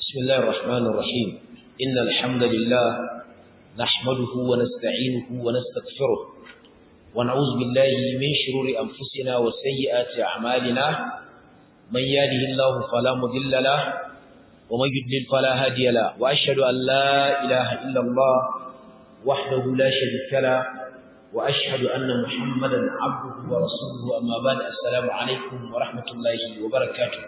بسم الله الرحمن الرحيم إن الحمد لله نحمده ونستعينه ونستغفره ونعوذ بالله من شرور أنفسنا وسيئات أعمالنا من يهده الله فلا مضل له ومن يضلل فلا هادي له وأشهد أن لا إله إلا الله وحده لا شريك له وأشهد أن محمدا عبده ورسوله أما بعد السلام عليكم ورحمة الله وبركاته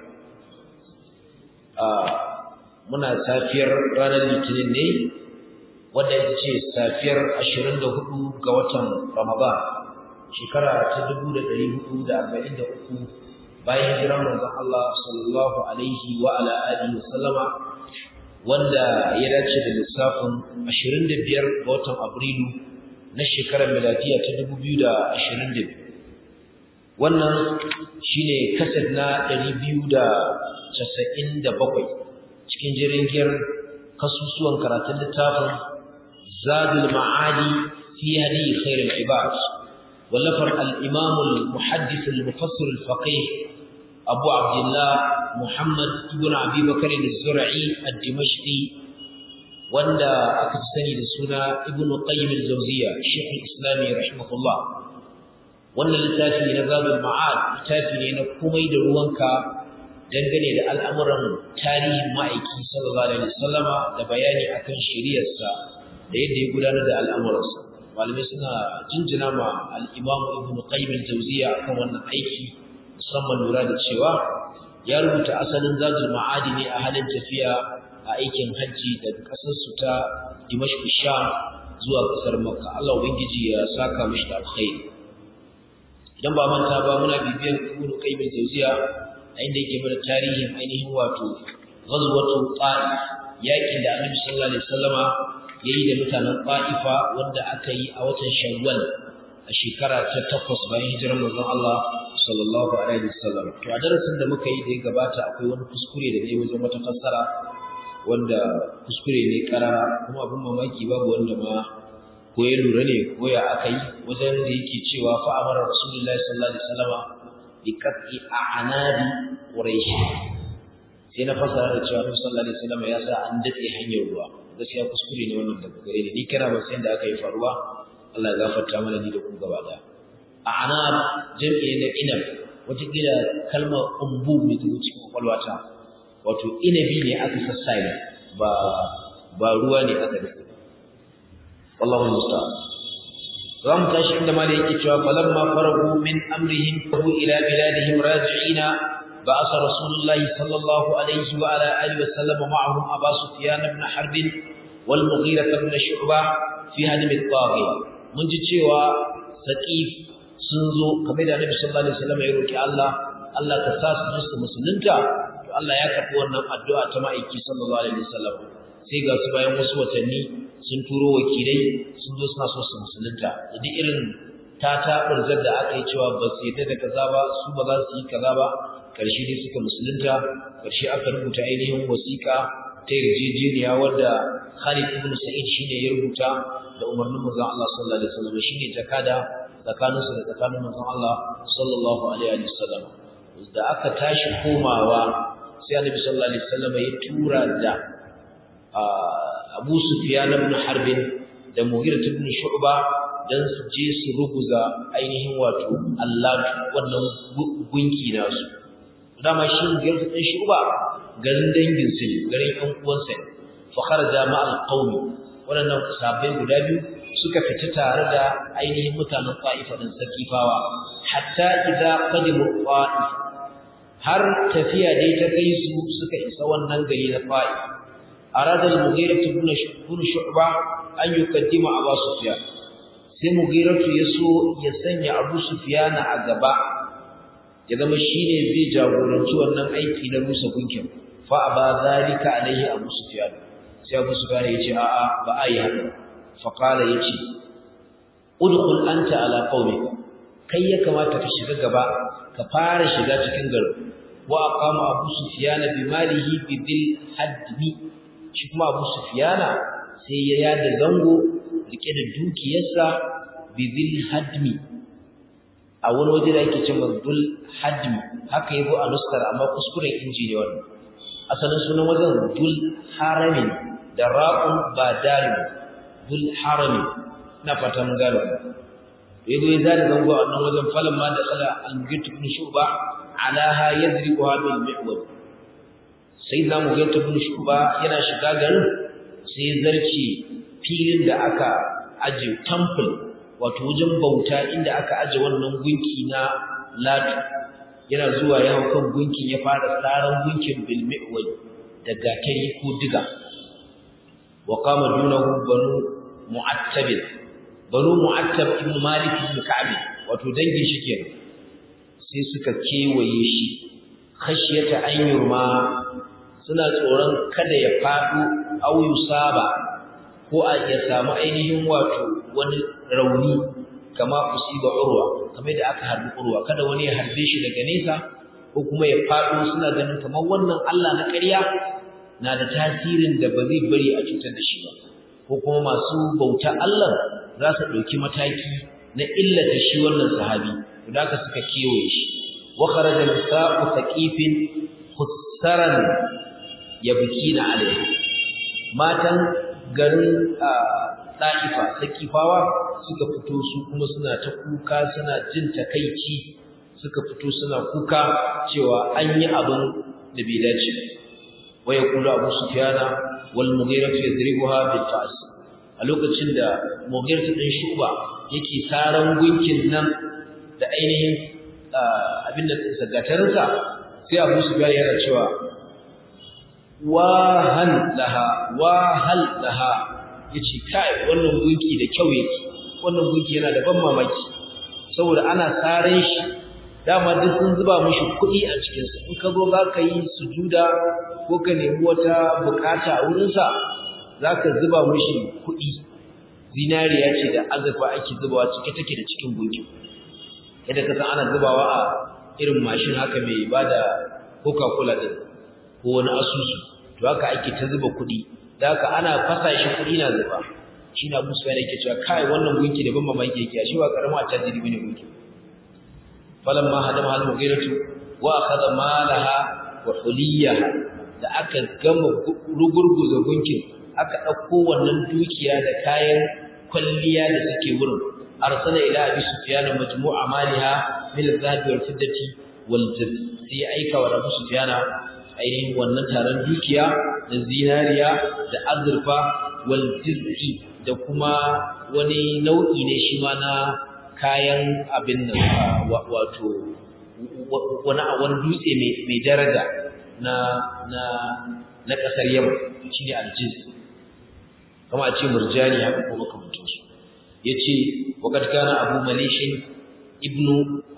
muna safiyar ranar litinin ne wadda ita ce safiyar 24 ga watan ramadan shekara ta 1443 bayan hijirar manzon Allah sallallahu alaihi wa ala alihi wa sallama wanda ya dace da lissafin 25 ga watan abrilu na shekarar miladiya ta 2022 wannan shine kasar na 297 cikin jirgin kasusuwan karatun littafin zadul ma'adi fi hadi khairul ibad wallafar al-imam al-muhaddith al-mufassir al-faqih abu abdullah muhammad ibn abi bakr az-zur'i ad-dimashqi wanda aka sani da suna ibn qayyim al-jawziyya shaykh al-islam rahimahullah wannan littafi na zadul ma'ad littafi ne na komai da ruwanka dangane da al'amuran tarihin ma'aiki sallallahu alaihi wasallama da bayani akan shari'arsa da yadda ya gudanar da al'amuransa malamai suna jinjina ma al-imam ibn qayyim al-jawziya akan wannan aiki musamman lura da cewa ya rubuta asalin zazul ma'adi ne a halin tafiya a aikin hajji daga kasar su ta dimashq sham zuwa kasar makka Allah ubangiji ya saka mishi da alkhairi idan ba manta ba muna bibiyan ibn qayyim al-jawziya a inda yake mana tarihin ainihin wato ghazwatu ta'if yakin da annabi sallallahu alaihi wasallama yayi da mutanen ta'ifa wanda aka yi a watan shawwal a shekara ta takwas bayan hijirar manzon Allah sallallahu alaihi wasallam to a darasin da muka yi da ya gabata akwai wani kuskure da ne wajen wata fassara wanda kuskure ne karara kuma abin mamaki babu wanda ma ko ya lura ne ko ya aka yi wajen da yake cewa fa amara rasulullahi sallallahu alaihi wasallama biqat'i a'nabi quraish sai na fasara da cewa Annabi sallallahu alaihi wasallam ya sa an dade hanyar ruwa gaskiya kuskure ne wannan daga gare ni ni kana ba sai da aka yi faruwa Allah ya gafarta mana ni da ku gaba da a'nab jami'i na inab wata kila kalmar umbu ne ta wuce kwakwalwata wato inabi ne aka sassai ba ba ruwa ne aka dace wallahu musta'an zamu tashi inda mali yake cewa falamma farahu min amrihim hu ila biladihim raji'ina ba'asa rasulullahi sallallahu alaihi wa ala alihi wa sallam ma'ahum aba sufyan ibn harb wal mughira ibn shu'bah fi hadm at-taghi mun ji cewa saqif sun zo kamar da annabi sallallahu alaihi wasallam ya roki Allah Allah ka sa su su musulunta to Allah ya karbi wannan addu'a ta ma'aiki sallallahu alaihi wasallam sai ga su bayan wasu watanni sun turo wakilai sun zo suna so su musulunta da duk irin tata burzar da aka yi cewa ba su yadda da kaza ba su ba za su yi kaza ba karshe ne suka musulunta karshe aka rubuta ainihin wasiƙa ta yarjejeniya wadda Khalid ibn Sa'id shine ya rubuta da umarnin manzon Allah sallallahu alaihi wasallam shine jakada tsakanin su da tsakanin manzon Allah sallallahu alaihi wasallam da aka tashi komawa sai Annabi sallallahu alaihi wasallam ya tura da Abu Sufyan ibn Harb da Mughirah ibn Shu'ba dan su je su ruguza ainihin wato Allah wannan gunki nasu dama shi Mughirah ibn Shu'ba garin dangin su garin ɗan uwansa fa kharaja ma al-qawmi wannan sahabbai guda biyu suka fita tare da ainihin mutanen Ta'ifa din Sakifawa hatta idza qadimu Ta'if har tafiya dai ta kai su suka isa wannan gari na Ta'if أراد المغيرة بن شعبة أن يقدم أبا سفيان sai mugiratu ya so ya sanya abu sufiyana a gaba ya zama shine zai jagoranci wannan aiki na rusa gunkin fa aba zalika alaihi abu sufyan sai abu sufyan ya ce a'a ba a yi haka fa qala yace udkhul anta ala qaumika kai ya kamata ka shiga gaba ka fara shiga cikin garin wa aqama abu sufyan bi malihi bi dil hadmi shi kuma Abu Sufyana sai ya yada zango rike da dukiyarsa bizil hadmi a wani waje da yake cewa dul hadmi haka yabo a nuskar amma kuskuren inji ne wannan asalin sunan wajen dul haramin da ra'un ba darin dul haramin na fata mun gano yazo ya zari zango a nan wajen falan ma da kala al-mugit ibn shuba alaha yadribuha bil mi'wad sai da mugit ibn shuba yana shiga garin sai zarce filin da aka aje temple wato wajen bauta inda aka aje wannan gunki na latu yana zuwa ya hau kan gunkin ya fara tsaron gunkin bil mi'wad da gatari ko diga wa qama dunahu banu mu'attab banu mu'attab ibn malik ibn ka'ab wato dangin shi kenan sai suka kewaye shi khashyata an yurma suna tsoron kada ya faɗo au yusaba ko a ya samu ainihin wato wani rauni kama usiba urwa kamar da aka harbi urwa kada wani ya harbe shi daga nesa ko kuma ya faɗo suna ganin kamar wannan Allah na ƙarya na da tasirin da ba zai bari a cutar da shi ba ko kuma masu bauta Allah za su ɗauki mataki na illata shi wannan sahabi da haka suka kewaye shi wa kharaja nisa'u thaqifin khussaran yabkina alayhi matan garin Ɗa'ifa sakifawa suka fito su kuma suna ta kuka suna jin takaici suka fito suna kuka cewa an yi abin da bai dace wa yaqulu abu sufyana wal mughira yadribuha bil fa's a lokacin da mughira din shuba yake saran gunkin nan da ainihin abin da sagatarinsa sai abu sufyana yana cewa wa hal laha wa hal laha yace kai wannan gunki da kyau yake wannan gunki yana da ban mamaki saboda ana saran shi dama duk sun zuba mishi kuɗi a cikin sa in ka zo zaka yi sujuda ko ka nemi wata bukata a wurin sa zaka zuba mishi kuɗi zinariya ce da azurfa ake zubawa cike take da cikin gunki yadda ka san ana zubawa a irin mashin haka mai bada coca-cola din ko wani asusu to haka ake ta zuba kuɗi da haka ana fasa shi kuɗi na zuba shi na musu yana yake cewa kai wannan gunki da ban mamaki yake shi ba karamin attajiri bane gunki falamma hadama al mughiratu wa akhadha malaha wa huliyaha da aka gama rugurguza gunkin aka dauko wannan dukiya da kayan kwalliya da suke wurin arsala ila abi sufyan majmu'a maliha min al-dhahab wal fiddati wal jib sai aika wa abu sufyan ainihin wannan taron dukiya da zinariya da azurfa wal jiz'i da kuma wani nau'i ne shi ma na kayan abin nan wato wani wani dutse mai daraja na na na kasar Yaman shine aljiz kama a ce murjani haka ko makamantin su yace waqad kana abu malishin ibnu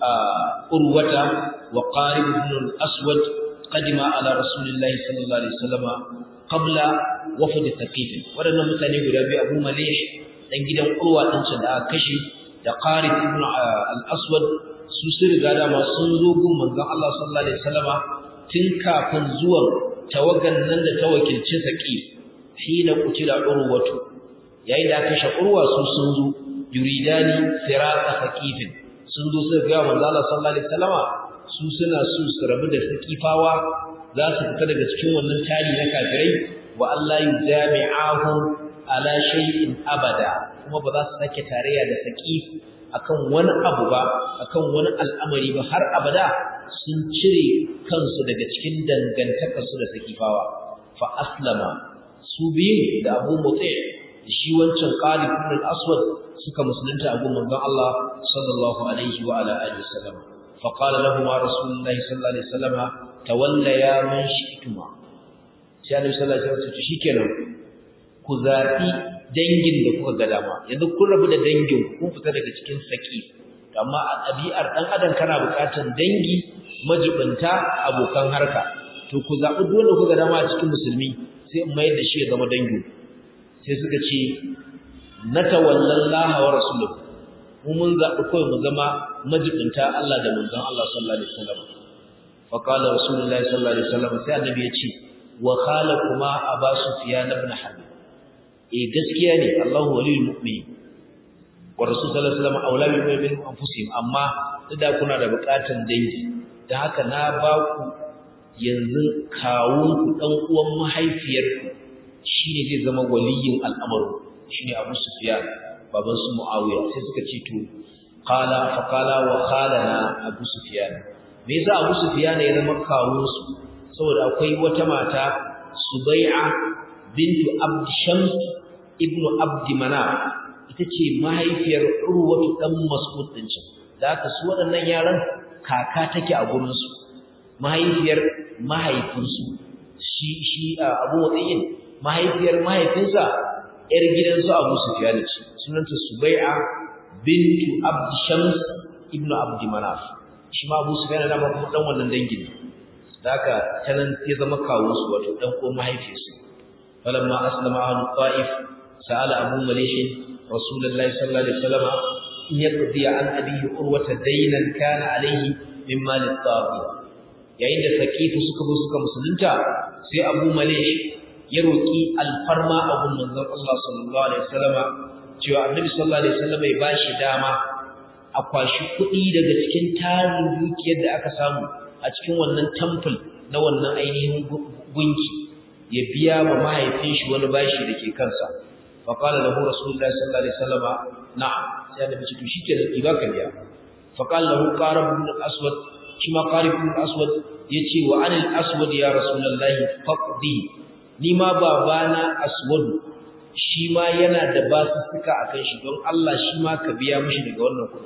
urwata wa qarib ibn al-aswad قدم على رسول الله صلى الله عليه وسلم قبل وفد ثقيف wadannan mutane guda biyu Abu Malih dan gidan Urwa din da aka kashe da Qarib ibn al-Aswad su sun riga da ma sun zo gun manzon Allah sallallahu alaihi wasallama tun kafin zuwan tawagan nan da ta wakilci Thaqif hina kutila Urwatu yayin da aka kashe Urwa su sun zo yuridani sirata Thaqif sun zo su ga manzon Allah sallallahu alaihi wasallama su suna so su rabu da sakifawa za su fita daga cikin wannan tari na kafirai wa Allah yujami'ahum ala shay'in abada kuma ba za su sake tarayya da sakif akan wani abu ba akan wani al'amari ba har abada sun cire kansu daga cikin dangantakar su da sakifawa fa aslama su biyu da Abu Mutai da shi wancan Qalib ibn al-Aswad suka musulunta a gun manzon Allah sallallahu alaihi wa ala alihi wasallam فقال لهما رسول الله صلى الله عليه وسلم توليا من شئتما sai Annabi sallallahu alaihi wasallam ce shikenan ku zabi dangin da kuka ga dama yanzu kun rabu da dangin kun fita daga cikin saki amma a ɗabi'ar dan adam kana buƙatar dangi majibinta abokan harka to ku zabi duk wanda kuka ga dama a cikin musulmi sai in mayar da shi ya zama dangi sai suka ce natawallallaha wa rasuluhu mu mun zaɓi kawai mu zama majibinta Allah da manzon Allah sallallahu alaihi wasallam fa qala rasulullahi sallallahu alaihi wasallam sai annabi ya ce wa khala kuma aba sufyan ibn harb eh gaskiya ne Allahu waliyul mu'min wa rasul sallallahu alaihi wasallam aula bil mu'minin anfusihim amma da kuna da buƙatan dangi dan haka na ba ku yanzu kawunku ɗan uwan mahaifiyarku shine zai zama waliyin al'amarin shine Abu Sufyan baban su Muawiya sai suka ce to qala fa qala wa khalana Abu Sufyan me yasa Abu Sufyan ya zama kawun su saboda akwai wata mata Subai'a bintu Abd Shams ibnu Abd Manaf ita ce mahaifiyar Urwatu dan Mas'ud din can da haka su waɗannan yaran kaka take a gurin su mahaifiyar mahaifinsu shi shi Abu Wadiyin mahaifiyar mahaifinsa ‘yar gidansu Abu Sufyan ce, sunanta Subai'a bintu Abd Shams ibn Abd Manaf. Shi ma Abu Sufyan da kuma dan wannan dangin. Da haka tanan ya zama kawun su wato dan ko mahaifiyarsu. Falamma aslama ahlu Ta'if sa'ala Abu Malish Rasulullahi sallallahu alaihi wasallam in yaqdi an abihi urwata daynan kana alaihi min mal at-taghi. Yayin da Saqifu suka zo suka musulunta sai Abu Malish ya roƙi alfarma abun manzon Allah sallallahu alaihi wasallama cewa Annabi sallallahu alaihi wasallama ya bashi dama a kwashi kuɗi daga cikin tarin dukiyar da aka samu a cikin wannan temple na wannan ainihin gunki ya biya wa mahaifin shi wani bashi da ke kansa fa qala lahu rasulullahi sallallahu alaihi wasallama na'am sai Annabi ce to shikenan ki baka biya fa qala lahu qarib ibn aswad shi ma qarib ibn aswad yace wa anil aswad ya rasulullahi faqdi ni ma babana aswadu shi ma yana da basussuka akan shi don Allah shi ma ka biya mishi daga wannan kudi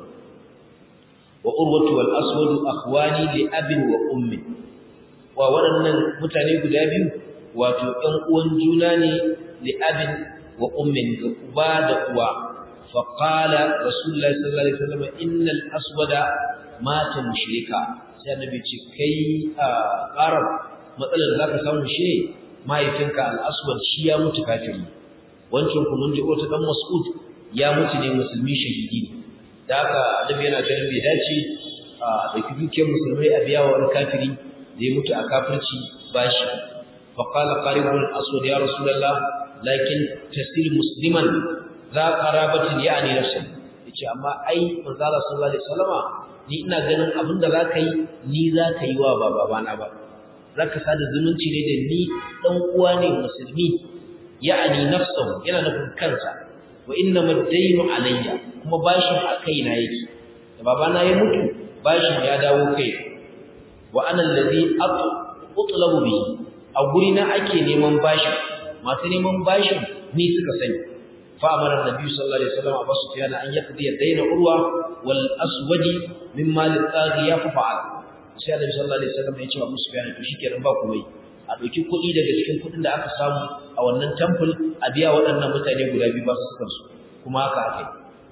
wa urwatu wal aswadu akhwani li abin wa ummi wa waɗannan mutane guda biyu wato ɗan uwan juna ne li abin wa ummin ga uba da uwa fa qala rasulullahi sallallahu alaihi wasallam innal aswada mata mushrika sai annabi ce kai a arab matsalar da zaka samu shi ne mahaifinka al-aswad shi ya mutu kafiri wancan ku mun ji wata dan mas'ud ya mutu ne musulmi shahidi ne da haka annabi yana ganin bai dace a dauki dukiyar musulmai a biya wa wani kafiri da ya mutu a kafirci bashi fa qala qarib al-aswad ya rasulullah lakin tasil musliman za qarabatin ya'ni nafsi yace amma ai manzo Allah sallallahu alaihi wasallama ni ina ganin abinda zaka yi ni zaka yi wa babana ba zaka sada zumunci ne da ni dan uwa ne musulmi ya'ani nafsuhu yana nufin kansa wa inna madaynu alayya kuma bashin a kaina yake da babana ya mutu bashin ya dawo kai wa ana allazi atlabu bihi a guri na ake neman bashin masu neman bashin ni suka sani fa amara nabi sallallahu alaihi wasallam abu sufyan an yaqdi dayna urwa wal aswadi mimma litaghiya fa fa'al sai Annabi sallallahu alaihi wasallam ya ce wa Musa bayani to shikenan ba komai a dauki kuɗi daga cikin kuɗin da aka samu a wannan temple a biya waɗannan mutane guda biyu ba su sukan su kuma haka akai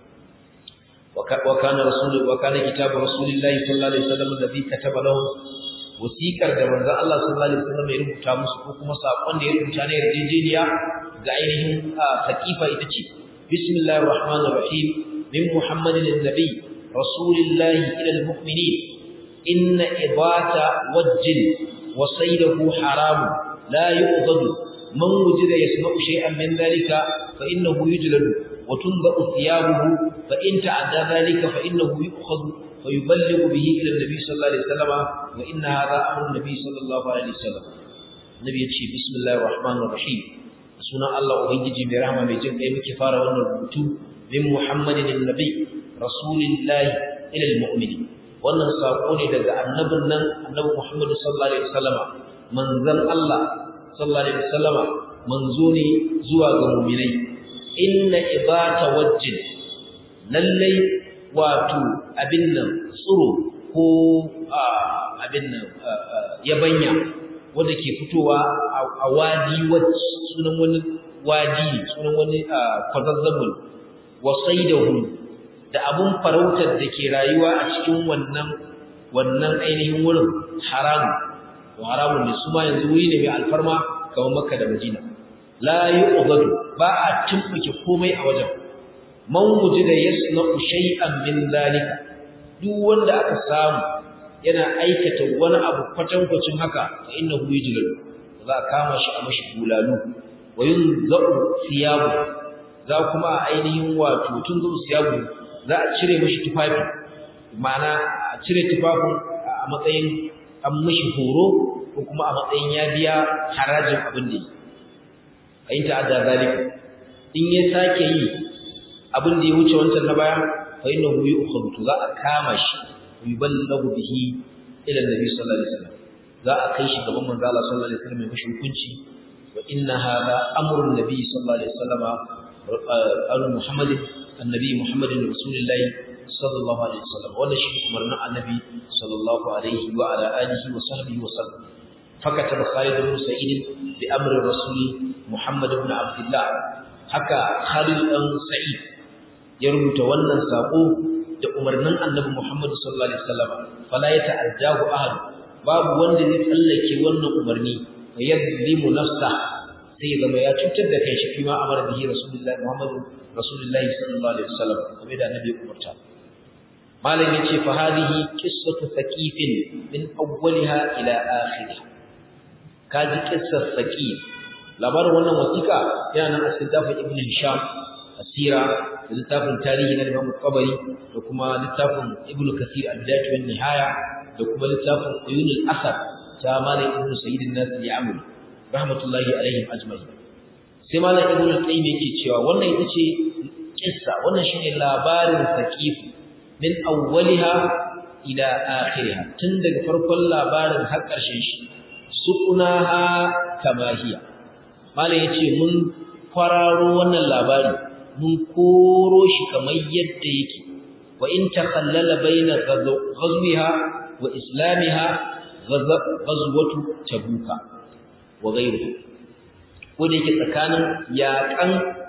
wa kana rasul wa kana kitabu rasulillahi sallallahu alaihi wasallam alladhi kataba lahu wasiƙar da manzon Allah sallallahu alaihi wasallam ya rubuta musu ko kuma sakon da ya rubuta na yarjejeniya ga ainihin saqifa ita ce bismillahir rahmanir rahim min muhammadin annabi rasulillahi ila almu'minin إن إضاة وج وصيده حرام لا يؤضد من وجد يسمع شيئا من ذلك فإنه يجلد وتنبأ ثيابه فإن تعدى ذلك فإنه يؤخذ فيبلغ به إلى النبي صلى الله عليه وسلم وإن هذا أمر النبي صلى الله عليه وسلم النبي يتشي بسم الله الرحمن الرحيم سنة الله أبنجي برحمة بجمع كفارة ونربط من محمد النبي رسول الله إلى المؤمنين wannan sako ne daga annabin nan annabi Muhammad sallallahu alaihi wasallama manzon Allah sallallahu alaihi wasallama manzo ne zuwa ga mu'minai inna ibata wajjin lallai wato abin nan tsuro ko abin nan yabanya wanda ke fitowa a wadi wacce sunan wani wadi sunan wani kwazazzabul wasaidahu da abun farautar da ke rayuwa a cikin wannan wannan ainihin wurin haramu to haramun ne su ma yanzu wuri ne mai alfarma kamar Makka da Madina la yu'dadu ba a tumbuke komai a wajen man wujida yasna'u shay'an min zalika duk wanda aka samu yana aikata wani abu kwatankwacin haka fa innahu yujlal za a kama shi a mashi bulalu wa yunzau siyabu za kuma a ainihin wato tun zuwa siyabu za a cire mashi tufafi ma'ana a cire tufafin a matsayin an mashi horo ko kuma a matsayin ya biya harajin abin da yi ayin ta'adda zalika in ya sake yi abin da ya wuce wancan na baya fa innahu yu'khadhu za a kama shi yuballagu bihi ila annabi sallallahu alaihi wasallam za a kai shi gaban manzo Allah sallallahu alaihi wasallam ya mishi hukunci wa inna hadha amrun nabi sallallahu alaihi wasallam al muhammad annabi muhammadin rasulullahi sallallahu alaihi wasallam wannan shi umarnin annabi sallallahu alaihi wa ala alihi wa sahbihi wa sallam فكتب خالد بن سعيد بأمر الرسول محمد بن عبد الله haka Khalid dan Sa'id ya rubuta wannan sako da umarnin Annabi Muhammad sallallahu alaihi wasallam fala yata'addahu ahad babu wanda zai tsallake wannan umarni ya yadlimu nafsa sai zama ya cutar da kai shi kuma amara bihi Rasulullahi Muhammad Rasulullahi sallallahu alaihi wasallam kamar da Annabi ya umarta malam yace fa hadhihi qissatu thaqifin min awwaliha ila akhirih kaji qissar thaqif labarin wannan wasiƙa yana nan a cikin littafin Ibn Hisham asira da littafin tarihi na Imam Qabari da kuma littafin Ibn Kathir al-Bidayah wa nihaya da kuma littafin Uyun al-Asad ta Malik Ibn Sayyid an-Nas al-Ya'muri rahmatullahi alaihim ajma'in sai Malik Ibn al-Qayyim yake cewa wannan ita ce kissa wannan shine labarin Saqif min awwaliha ila akhiriha tun daga farkon labarin har ƙarshen shi suqunaha kama hiya malam yace mun kwararo wannan labari mun koro shi kamar yadda yake wa in takhallala baina ghazwiha wa islamiha ghazwatu tabuka wa ghayruhu ko da yake tsakanin yaƙan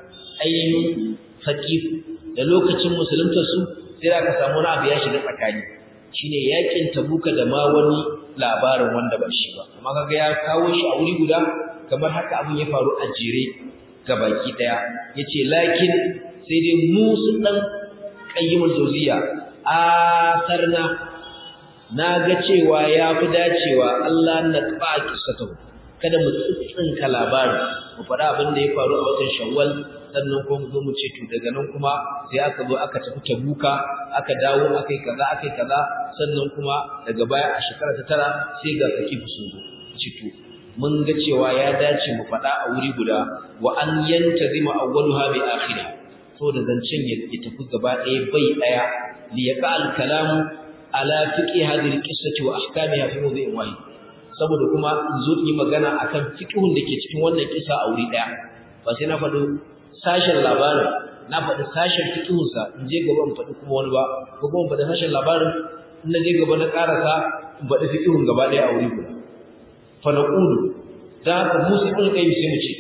ainihin faqif da lokacin musuluntar su sai aka samu wani abu ya shiga tsakani shine yaƙin tabuka da ma wani labarin wanda ba shi ba amma kaga ya kawo shi a wuri guda kamar haka abin ya faru a jere ga baki daya yace lakin sai dai mu sun dan qayyimul jawziya asarna naga cewa yafi dacewa Allah na qaba kisatu kada mu tsinka labarin mu faɗa abin da ya faru a watan Shawwal sannan kuma mu zo mu ce to daga nan kuma sai aka zo aka tafi Tabuka aka dawo akai kaza akai kaza sannan kuma daga baya a shekara ta tara sai ga sakifu sun zo ci to mun ga cewa ya dace mu faɗa a wuri guda wa an yantazima awwaluha bi akhirih to da zancen ya tafi gaba ɗaya bai ɗaya li yaqa al kalam ala fiqi hadhihi al qissati wa ahkamiha fi mawdi'in wahid saboda kuma in zo yi magana akan fiqhun da ke cikin wannan kisa a wuri ɗaya ba sai na faɗo sashen labarin na faɗi sashen fiqhun sa in je gaba in faɗi kuma wani ba ko kuma in faɗi sashen labarin in na je gaba na ƙarasa in faɗi fiqhun gaba ɗaya a wuri guda fa naqulu da haka musu ibn qayyim sai mu ce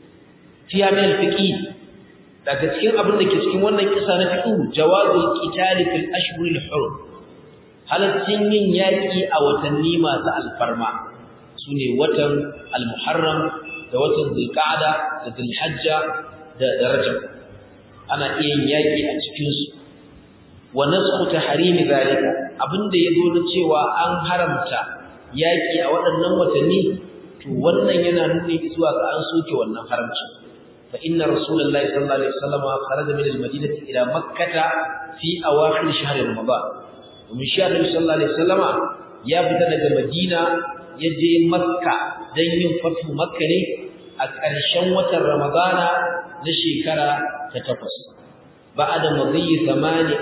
fiya min fiqi daga cikin abin da ke cikin wannan kisa na fiqh jawazul qitali fil ashhuril hurum halaccin yin yaki a watanni masu alfarma sune watan al-muharram da watan zulqa'da da zulhajja da rajab ana iya yin yaki a cikin su wa nasxu tahrimi zalika abinda yazo da cewa an haramta yaki a waɗannan watanni to wannan yana nuni zuwa ga an soke wannan haramci fa inna rasulullahi sallallahu alaihi wasallam kharaja min al-madinati ila makkah fi awakhir shahr ramadan domin shi annabi sallallahu alaihi wasallama ya fita daga madina ya je makka dan yin fatu makka ne a ƙarshen watan ramadana na shekara ta takwas ba'da madhi 18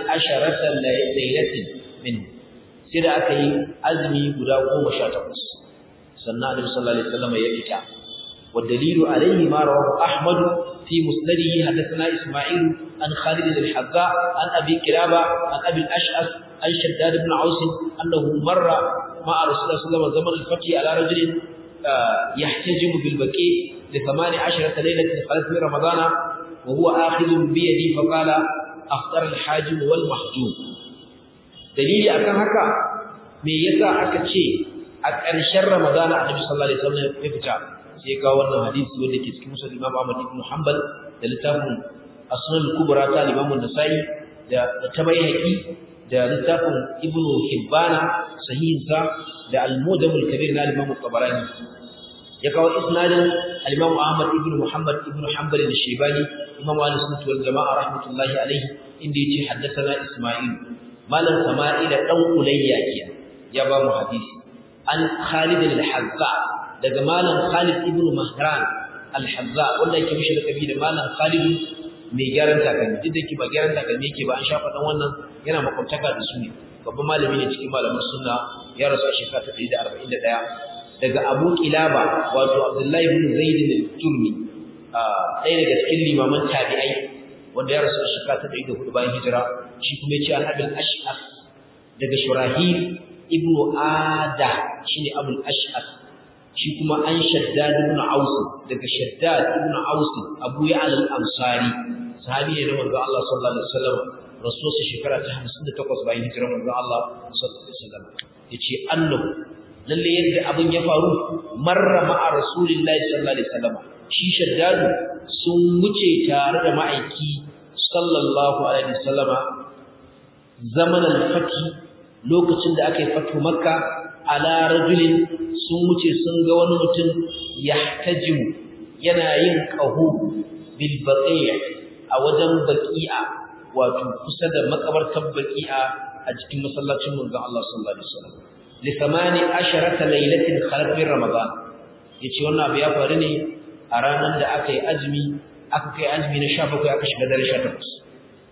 laylatin min sai da aka yi azumi guda 18 sannan Annabi sallallahu alaihi wasallam ya fita والدليل عليه ما رواه أحمد في مسنده حدثنا إسماعيل عن خالد الحذاء عن أبي كلابة عن أبي الأشعث عن شداد بن عوس أنه مر مع رسول الله صلى الله عليه وسلم زمن الفتح على رجل يحتجم بالبكي لثمان عشرة ليلة خلت من رمضان وهو آخذ بيدي فقال أخطر الحاجم والمحجوم دليل أكن هكا me yasa aka ce a ƙarshen Ramadana Annabi sallallahu alaihi wasallam ya fita sai ga wannan hadisi wanda ke cikin Musnad Imam Ahmad ibn Hanbal da littafin Asnan al-Kubra ta Imam An-Nasa'i da Tabayhaqi da littafin Ibn Hibbana sahihin sa da Al-Mudam al-Kabir na Imam Tabarani ya kawo isnadin al-Imam Ahmad ibn Muhammad ibn Hanbal al-Shaybani Imam Al-Sunnah wal Jama'a rahmatullahi alaihi inda yace haddathana Isma'il malam Sama'il dan Ulayya kenan ya ba mu hadisi an Khalid al-Hazza daga malam Khalid ibn Mahran al-Hazza wanda yake mishi lakabi da malam Khalid mai gyaran takalmi duk da yake ba gyaran takalmi yake ba an shafa dan wannan yana makwabtaka da su ne babban malami ne cikin malaman sunna ya rasu a shekara ta 141 daga Abu Kilaba wato Abdullahi ibn Zaid al-Turmi ɗaya daga cikin limaman tabi'ai wanda ya rasu a shekara ta 104 bayan hijira shi kuma ya ce an abin ash'as daga Shurahil ibn Ada shine Abul Ash'as shi kuma an Shaddad ibn Aus daga Shaddad ibn Aus Abu Ya'la al-Ansari sahabi ne na manzo Allah sallallahu alaihi wasallam rasulsa shekara ta 58 bayan hijirar manzo Allah sallallahu alaihi wasallam yace annahu lalle yadda abin ya faru marra ma'a rasulillahi sallallahu alaihi wasallam shi Shaddad sun wuce tare da ma'aiki sallallahu alaihi wasallama zaman al-fati lokacin da aka yi fatu makka ala rajulin sun wuce sun ga wani mutum yahtajimu yana yin qahu bil baqi'a a wajen baqi'a wato kusa da makabartar baqi'a a cikin masallacin manzon Allah sallallahu alaihi wasallam li thamani asharata laylatin khalaq min ramadan yace wannan abu ya faru ne a ranar da aka yi azumi aka kai azumi na 17 aka shiga dare 18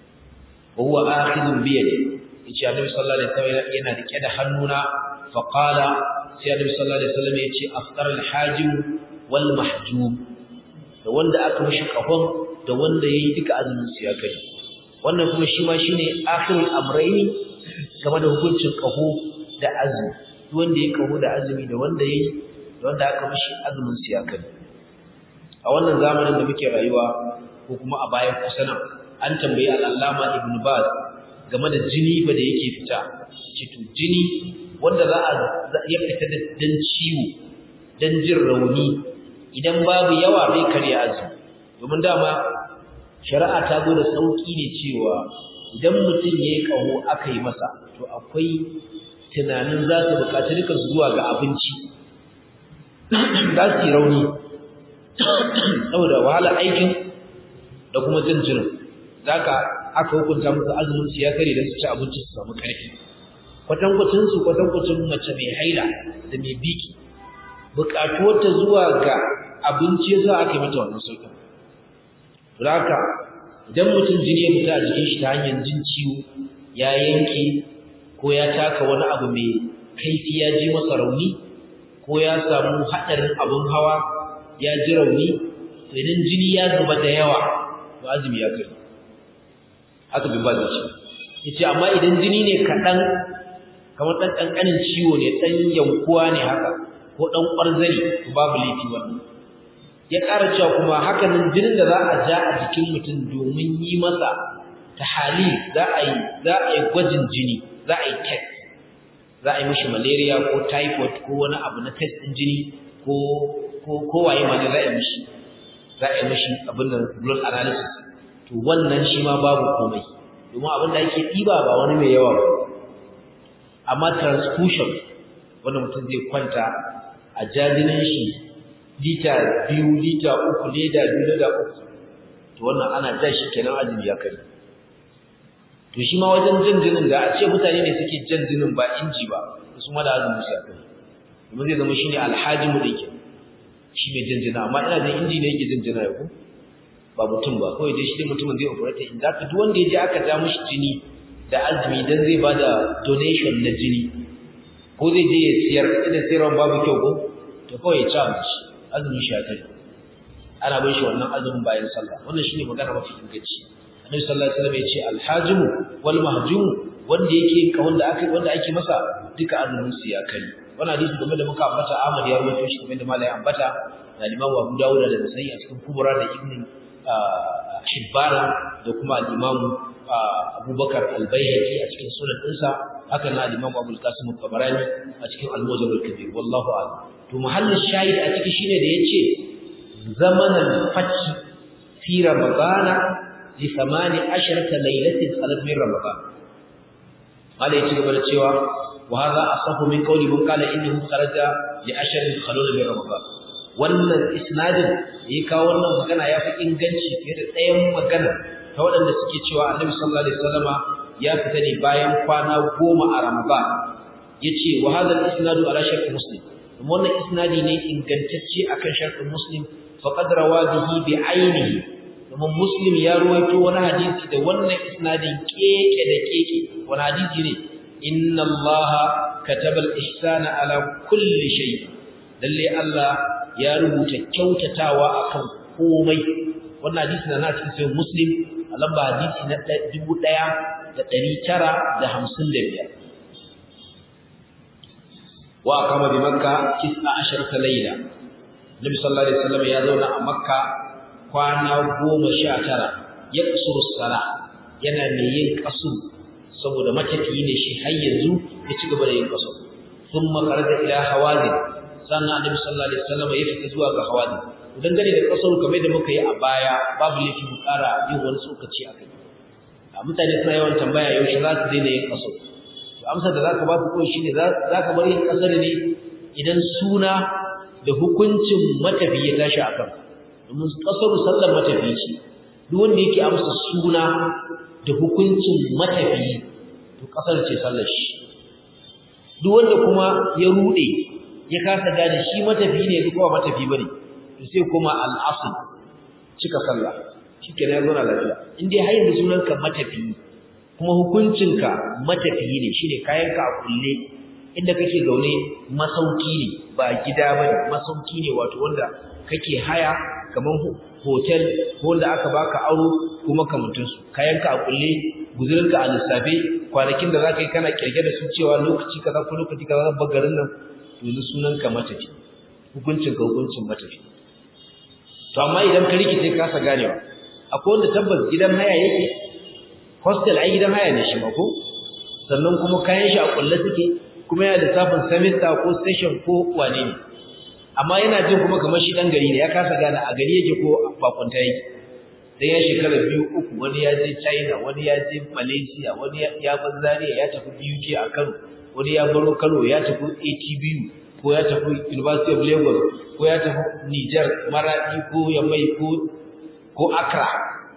wa huwa akhidun bi yadi yace Annabi sallallahu alaihi wasallam yana rike da hannuna fa qala sai Annabi sallallahu alaihi wasallam yace afṭara al-hajim wal mahjum da wanda aka mishi kafan da wanda yayi duka azumin su ya kai wannan kuma shi ma shine akhirul amrayni game da hukuncin kaho da azumi duk wanda yayi kaho da azumi da wanda yayi da wanda aka mishi azumin su ya kai a wannan zamanin da muke rayuwa ko kuma a bayan kusa nan an tambayi al-Allama Ibn Baz game da jini ba da yake fita ce to jini wanda za a ya fita da dan ciwo dan jin rauni idan babu yawa bai karya azumi domin dama shari'a ta zo da sauki ne cewa idan mutum yayi kaho aka yi masa to akwai tunanin za su buƙaci duka zuwa ga abinci za su yi rauni saboda wahala aikin da kuma jin jinin zaka aka hukunta musu azumin su ya kare dan su ci abinci su samu karfi kwatankwacin su kwatankwacin mace mai haila da mai biki bukatuwar ta zuwa ga abinci yasa aka yi mata wannan sauƙin haka idan mutum jini ya fita a jikin shi ta hanyar jin ciwo ya yanke ko ya taka wani abu mai kaifi ya ji masa rauni ko ya samu haɗarin abin hawa ya ji rauni to idan jini ya zuba da yawa to azumi ya kai haka bin ba zai ce yace amma idan jini ne kaɗan kamar ɗan ƙanƙanin ciwo ne ɗan yankuwa ne haka ko ɗan ƙwarzani to babu laifi wannan ya ƙara cewa kuma hakanan jinin da za a ja a jikin mutum domin yi masa tahali za a yi za a yi gwajin jini za a yi test za a yi mishi malaria ko typhoid ko wani abu na test ɗin jini ko ko ko waye ma ne za a yi mishi za a yi mishi abin da blood analysis to wannan shi ma babu komai domin abin da ake ɗiba ba wani mai yawa ba amma transfusion wanda mutum zai kwanta a jajinin shi lita biyu lita uku leda biyu leda uku to wannan ana ja shi kenan azumi ya kare to shi ma wajen jan jinin da a ce mutane ne suke jan jinin ba inji ba su ma da azumi su ya kare kuma zai zama shine alhajimu da yake shi mai jan jina amma ina da inji ne yake jan jina ya ku ba mutum ba kawai dai shi dai mutumin zai operate in zaka duk wanda ya je aka ja mishi jini da azumi dan zai bada donation na jini ko zai je ya siyar idan siyarwan babu kyau ko to kawai ya ci abinci azumin shi ya kai ana bin shi wannan azumin bayan sallah wannan shine magana mafi inganci annabi sallallahu alaihi wasallam ya ce alhajim wal mahjum wanda yake ka wanda aka wanda ake masa duka azumin su ya kai wannan hadisi game da muka ambata Ahmad ya rawaito shi kamar da malai ambata da Imam Abu Dawud da Nasa'i a cikin Kubra da Ibn Hibbana da kuma al-Imam Abubakar al-Baihaqi a cikin sunan ɗinsa haka na al-Imam Abu al-Qasim al-Tabarani a cikin al-Mujam al-Kabir wallahu a'lam to mahallin shahid a ciki shine da yace zamanan fath fi ramadana li 18 laylatin khalat min ramadan malai ya ci gaba da cewa wa hadha asahu min qawli man qala innahu kharaja li ashrin khalul min ramadan wannan isnadin ya kawo wannan magana ya fi inganci fiye da ɗayan magana ta waɗanda suke cewa annabi sallallahu alaihi wasallama ya fita ne bayan kwana goma a ramadan yace wa hadha al-isnadu ala shart muslim kuma wannan isnadi ne ingantacce akan shart muslim faqad rawa bihi bi ainihi kuma muslim ya ruwaito wani hadisi da wannan isnadin keke da keke wani hadisi ne inna allaha kataba al-ihsana ala kulli shay lalle Allah ya rubuta kyautatawa akan komai wannan hadisi na cikin sahih muslim a lamba hadisi na 1955 wa kama bi makka 19 layla nabi sallallahu alaihi wasallam ya zauna a makka kwana 19 ya kusuru sala yana mai yin kasu saboda matafiyi ne shi har yanzu ya ci gaba da yin kasu thumma kharaja ila hawazin sannan annabi sallallahu alaihi wasallam ya fita zuwa ga hawazin dangane da kasar kamar da muka yi a baya babu laifi mu ƙara yin wani tsokaci a kai mutane suna yawan tambaya yaushe za su daina yin kasar to amsar da zaka ba su kawai shine za ka bar yin kasar ne idan suna da hukuncin matafi ya tashi a kan domin kasar sallar matafi ce duk wanda yake amsa suna da hukuncin matafi to kasar ce sallar shi duk wanda kuma ya rude ya kasa gane shi matafi ne ko ba matafi bane to sai kuma al-asl cika sallah shikenan ya zo na lafiya in dai har yanzu sunanka matafi kuma hukuncinka matafiyi ne shine kayanka a kulle inda kake zaune masauki ne ba gida bane masauki ne wato wanda kake haya kaman hotel ko wanda aka baka aro kuma kamantun su kayanka a kulle guzurinka a lissafe kwanakin da zaka yi kana kirge da su cewa lokaci kaza ko lokaci kaza zan bar garin nan to yanzu sunanka matafi hukuncinka hukuncin matafi to amma idan ka rikice kasa ganewa akwai wanda tabbas gidan haya yake hostel ai gidan haya ne shi ma ko sannan kuma kayan shi a kulle suke kuma yana lissafin semester ko session ko wane ne amma yana jin kuma kamar shi dan gari ne ya kasa gane a gari yake ko bakunta yake dan ya shekara biyu uku wani ya je China wani ya je Malaysia wani ya bar Zaria ya tafi UK a Kano wani ya baro Kano ya tafi ATBU ko ya tafi University of Lagos ko ya tafi Niger Maradi ko Yamai ko ko Accra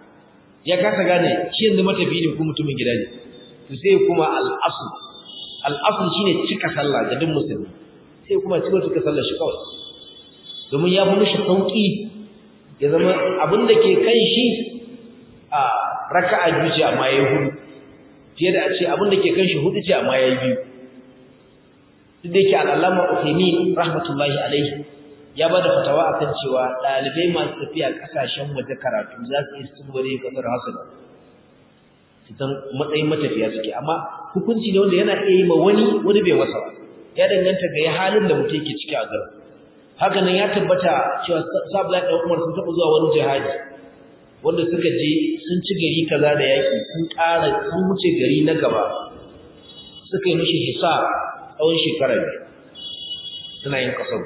ya kasa gane shi yanzu matafi ne ko mutumin gida ne to sai kuma al-asl al-asl shine cika sallah ga duk musulmi sai kuma cika cika sallah shi kawai domin ya fi mishi sauki ya zama abin da ke kan shi a raka'a biyu ce amma yayi hudu fiye da a ce abin da ke kan shi hudu ce amma yayi biyu duk da yake al-allama Uthaymeen rahmatullahi alaihi ya ba da fatawa akan cewa ɗalibai masu tafiya ƙasashen waje karatu za su yi tsibiri kasar hasana fitan matsayin matafiya suke amma hukunci ne wanda yana iya yi ma wani wani bai masa ba ya danganta ga ya halin da mutum yake ciki a garin haka nan ya tabbata cewa sabla da umar sun taɓa zuwa wani jihadi wanda suka je sun ci gari kaza da yaƙi sun ƙara sun wuce gari na gaba suka yi mishi hisa tsawon shekara biyu suna yin kasar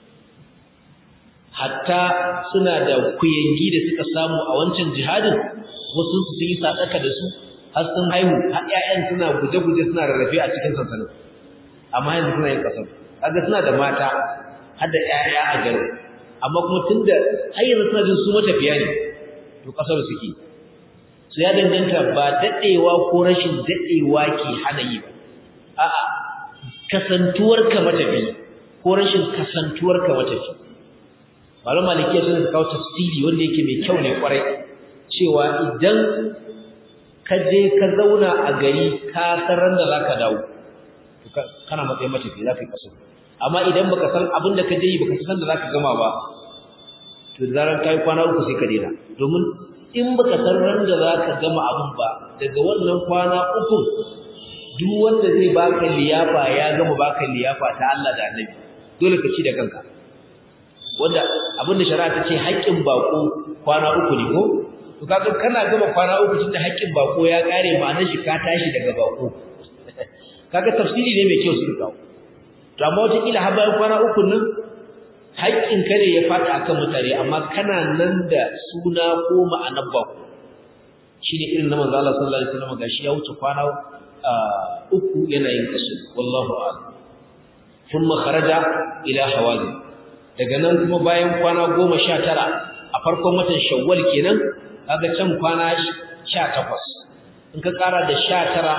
hatta suna da kuyangi da suka samu a wancan jihadin wasu su yi sadaka da su har sun haihu har ƴaƴan suna guje-guje suna rarrafe a cikin sansanin amma yanzu suna yin kasar kaga suna da mata har da ƴaƴa a garin amma kuma tunda har yanzu suna jin su matafiya ne to kasar suke su ya danganta ba daɗewa ko rashin daɗewa ke hana yi ba a'a kasantuwarka matafi ko rashin kasantuwarka matafi malum malikiya sun kawo tafsiri wanda yake mai kyau ne kwarai cewa idan ka je ka zauna a gari ka san ran da zaka dawo kana matsayin matafi za ka yi kaso amma idan baka san abin da ka je yi baka san da zaka gama ba to da zaran kai kwana uku sai ka daina domin in baka san ran da zaka gama abin ba daga wannan kwana uku duk wanda zai baka liyafa ya gama baka liyafa ta Allah da Annabi dole ka ci da kanka wanda abinda shari'a ta ce haƙƙin bako kwana uku ne ko to kaga kana gama kwana uku tunda haƙƙin bako ya kare ma'anar shi ka tashi daga bako kaga tafsiri ne mai kyau su kawo to amma wata kila har bayan kwana uku nan haƙƙin ka ne ya fata akan mutane amma kana nan da suna ko ma'anar bako shine irin na manzo Allah sallallahu alaihi wasallam gashi ya wuce kwana uku yana yin kasu wallahu a'lam thumma kharaja ila hawazin daga nan kuma bayan kwana goma sha tara a farkon watan shawwal kenan kaga can kwana sha takwas in ka ƙara da sha tara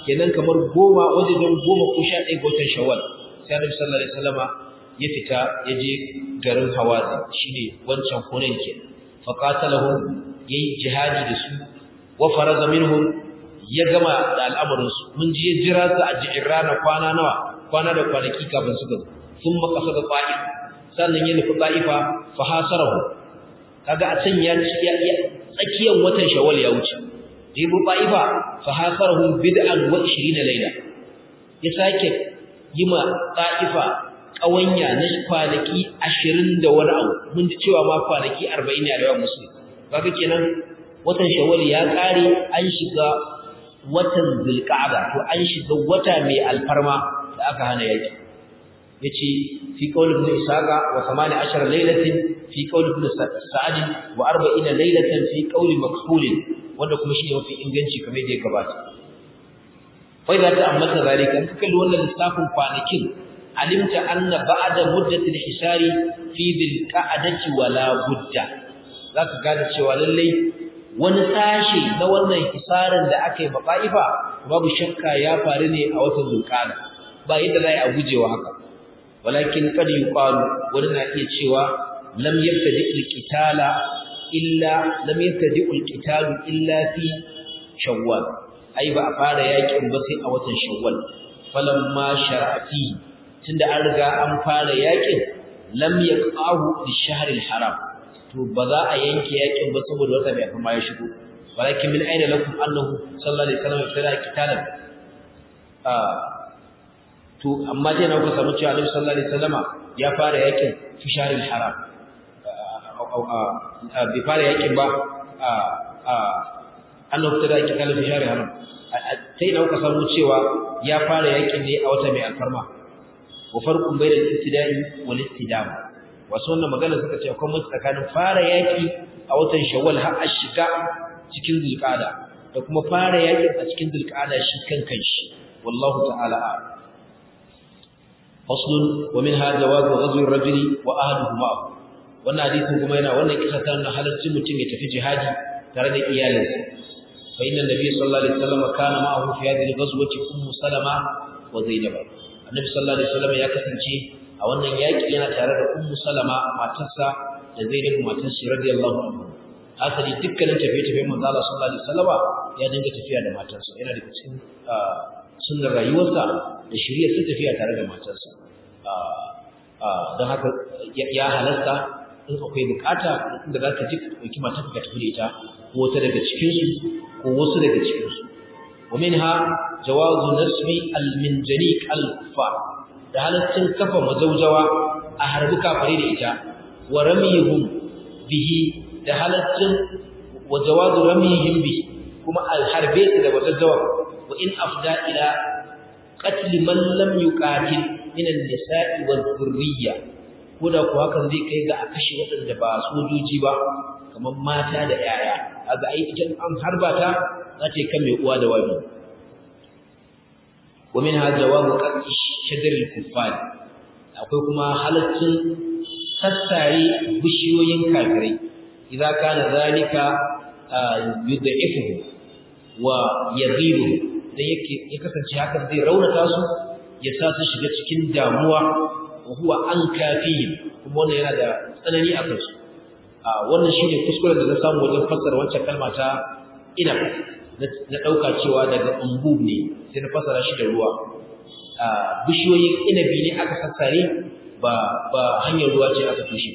kenan kamar goma wajen goma ko sha ɗaya ga watan shawwal sai annabi sallallahu alaihi wasallama ya fita ya je garin hawazin shine wancan hunain ke fa qatalahum yayi jihadi da su wa faraza minhum ya gama da al'amarin su mun ji ya jira su a ji'irana kwana nawa kwana da kwanaki kafin suka zo sun makasa da ta'if sannan ya nufi ta'ifa fa hasarahu kaga a can ya tsakiyar watan shawwal ya wuce jibu ta'ifa fa hasarahum bid'an wa 20 layla ya sake yima ta'ifa kawanya na kwanaki 20 da wani abu mun ji cewa ma kwanaki 40 ne a yawan musulmi kaga kenan watan shawwal ya kare an shiga watan zulqa'ada to an shiga wata mai alfarma da aka hana yaki yace fi qawl ibn isaqa wa 18 laylatin fi qawl ibn sa'd wa 40 laylatan fi qawl makhul wanda kuma shine mafi inganci kamar da ya gabata fa idza ta'ammata zalika in kalli wannan lissafin kwanakin alimta anna ba'da muddati al-hisari fi dhil qa'dati wala budda zaka gane cewa lallai wani sashi na wannan hisarin da aka yi ba'ifa babu shakka ya faru ne a watan zulqa'da ba yadda za a gujewa haka walakin kad yuqalu wani na iya cewa lam yabtadi al-qitala illa lam yabtadi al-qitalu illa fi shawwal ai ba a fara yakin ba sai a watan shawwal falamma shar'ati tunda an riga an fara yakin lam yaqahu lish-shahr al-haram to ba za a yanke yakin ba saboda wata bai kuma ya shigo walakin min aina lakum annahu sallallahu alaihi wasallam fara qitalan to amma dai na ku samu cewa Annabi sallallahu alaihi wasallama ya fara yakin fi sharil haram bai fara yakin ba annabi ta da kitab fi sharil haram sai na ku samu cewa ya fara yakin ne a wata mai alfarma wa farqun bainal ibtida'i wal istidam wasu wannan magana suka ce akwai mutu tsakanin fara yaki a watan shawwal har a shiga cikin zulqa'ada da kuma fara yakin a cikin zulqa'ada shi kan kanshi wallahu ta'ala a'lam فصل ومنها جواز غزو الرجل واهله معه wannan hadisin kuma yana wannan kisa ta nuna halaccin mutum ya tafi jihadi tare da iyalinsa fa inna nabiy sallallahu alaihi wasallam kana ma'ahu fi hadhihi al-ghazwati ummu salama wa zainab annabi sallallahu alaihi wasallam ya kasance a wannan yaki yana tare da ummu salama matarsa da zainab matar shi radiyallahu anhu asali dukkanin tafiye-tafiyen manzo Allah sallallahu alaihi wasallam ya dinga tafiya da matarsa yana da cikin sunnar rayuwarsa da shirya su tafiya tare da matarsa don haka ya halasta in akwai bukata inda za ka ji ka ɗauki matarka ka tafi da ita ko wata daga cikinsu ko wasu daga cikinsu wa minha jawazu nasbi al-minjaniq al-kuffar da halaccin kafa majaujawa a harbi kafare da ita wa ramyihum bihi da halaccin wa jawazu ramyihim bihi kuma al-harbe su da majaujawa wa in afda ila qatl man lam yuqatil min an-nisa'i wal-dhurriyya koda ko hakan zai kai ga a kashe waɗanda ba sojoji ba kamar mata da yaya aga ai idan an harba ta za ta yi kan mai uwa da wabi wa minha jawabu qatl shadr al-kuffar akwai kuma halaccin sassare bishiyoyin kafirai idan kana zalika yud'ifuhu wa yaghibu dan yake ya kasance hakan zai raunata su ya sa su shiga cikin damuwa wa huwa an kafihim kuma wannan yana da tsanani a kansu a wannan shine kuskuren da na samu wajen fassara wancan kalma ta ina na dauka cewa daga umbub ne sai na fassara shi da ruwa a bishiyoyin inabi ne aka sassare ba ba hanyar ruwa ce aka tushe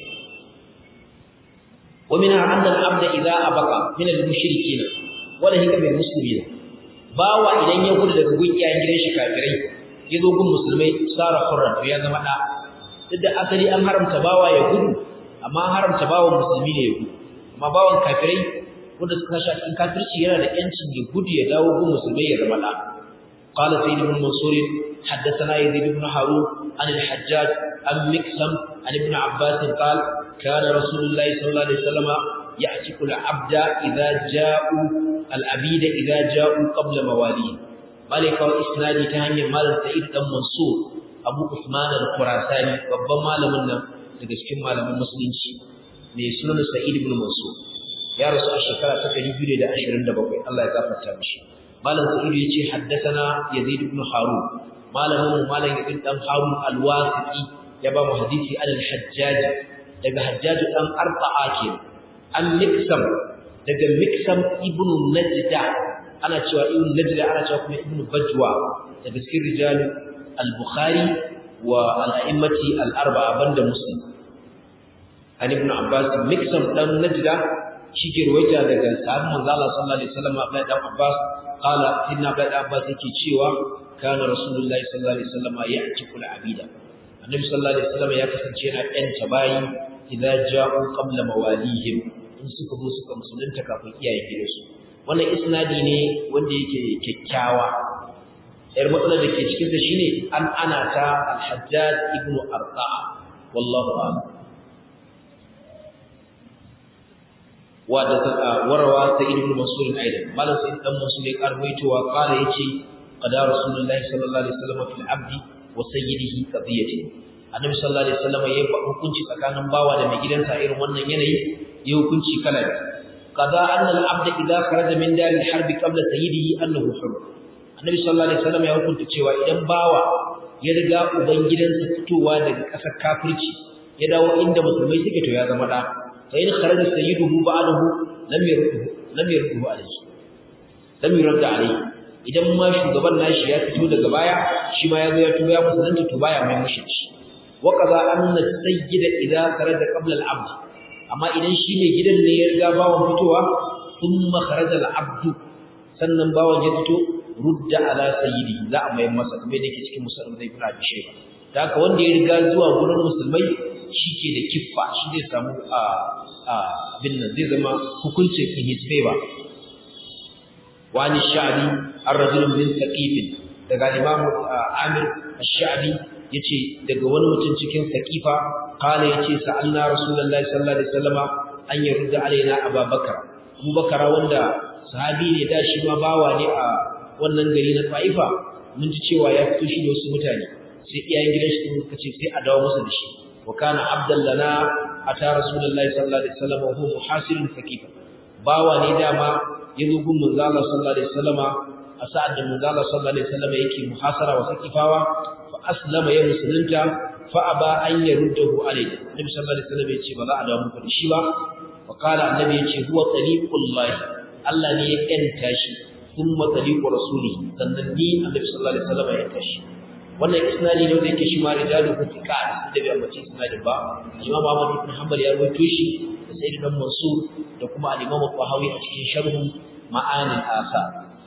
wa minha anna al-abda idha abaqa min al-mushrikeen wala hika bil muslimin bawa idan ya gudu daga gun iyayen gidan shi kafirai ya zo gun musulmai sara hurran to ya zama da duk da asali an haramta bawa ya gudu amma an haramta bawan musulmi ne ya gudu amma bawan kafirai wanda suka shi cikin kafirci yana da yancin ya gudu ya dawo gun musulmai ya zama da قال سيد بن منصور حدثنا يزيد بن هارون عن الحجاج عن مكسم عن ابن عباس قال كان رسول الله صلى الله عليه وسلم يعتق العبد إذا جاءوا العبيد إذا جاءوا قبل مواليه مالك وإسنادي تهني مال سعيد بن منصور أبو عثمان الخراساني babban malamin nan daga cikin malaman musulunci ne sunan Sa'id ibn Mansur ya rasu a shekara ta 227 Allah ya gafarta mishi malam sa'idu yace haddathana yazid ibn harun malamin malam yazid dan harun al-wasiqi ya ba mu hadisi al-hajjaj daga hajjaj dan arba'a ke an miksam daga miksam ibn najda ana cewa ibn najda ana cewa kuma ibn bajwa daga cikin rijal al-bukhari wa al-a'immati al-arba'a banda muslim an ibn abbas miksam dan najda shi ke ruwaita daga sahabban manzo Allah sallallahu alaihi wasallam Abdullah dan Abbas qala inna Abdullah Abbas yake cewa kana rasulullahi sallallahu alaihi wasallam ya'tiku al-abida annabi sallallahu alaihi wasallam ya kasance yana ɗanta bayi idza ja'u qabla mawalihim in suka zo suka musulunta kafin iyaye gidansu wannan isnadi ne wanda yake kyakkyawa yar matsalar da ke cikin sa shine an ana ta al-hajjaj ibn arqa wallahu a'lam وروى سيد بن منصور ايضا قال سيد بن منصور قال وقال يجي قضى رسول الله صلى الله عليه وسلم في العبد وسيده قضيته annabi sallallahu alaihi wasallam yayi hukunci tsakanin bawa da mai gidansa irin wannan yanayi yayi hukunci kala qada anna al-abd idha kharaja min dar al-harb qabla sayyidihi annahu hur annabi sallallahu alaihi wasallam ya hukunta cewa idan bawa ya riga uban gidansa fitowa daga ƙasar kafirci ya dawo inda musulmai suke to ya zama da fa in kharaja sayyiduhu ba'dahu lam yurduhu lam yurduhu alayhi lam yurda alayhi idan ma shugaban nashi ya fito daga baya shi ma ya zo ya tuba ya musulunta to baya mai mushi wa qaza anna sayyida idza kharaja qabla al-abd amma idan shi ne gidan ne ya riga bawon fitowa thumma kharaja al-abd sannan bawon ya fito rudda ala sayyidi za a mai masa kamar yadda yake cikin musulmi zai fara da sheba da haka wanda ya riga zuwa gurin musulmai shi ke da kiffa shi zai samu a abin nan zai zama hukuncin in his favor wani sha'abi an rajulun min saqifin daga imamu amir ash-sha'bi yace daga wani mutum cikin saqifa kala yace sa'alna rasulullahi sallallahu alaihi wasallama an yarda alaina abubakar abubakar wanda sahabi ne da shi ma bawa ne a wannan gari na Taifa mun ji cewa ya fito shi da wasu mutane sai iyayen gidan shi suka ce sai a dawo masa da shi wa kana abdan lana ata rasulullahi sallallahu alaihi wasallam wa huwa muhasirun saqifa bawa ne dama yazo gun manzo Allah sallallahu alaihi wasallama a sa'ad da manzo Allah sallallahu alaihi wasallama yake muhasara wa saqifawa fa aslama ya musulunta fa aba an yaruddahu alaihi nabi sallallahu alaihi wasallam yace ba za a dawo muku da shi ba fa qala annabi yace huwa tariqullahi Allah ne ya kanta shi thumma tariqu rasuli sannan ni annabi sallallahu alaihi wasallam ya tashi wannan isnadi ne wanda yake shi ma rijalu thiqat da bai ambace isnadin ba Imam Ahmad ibn Hanbal ya rawaito shi da Sayyid ibn Mansur da kuma al-Imam Tahawi a cikin sharh ma'ani al-asar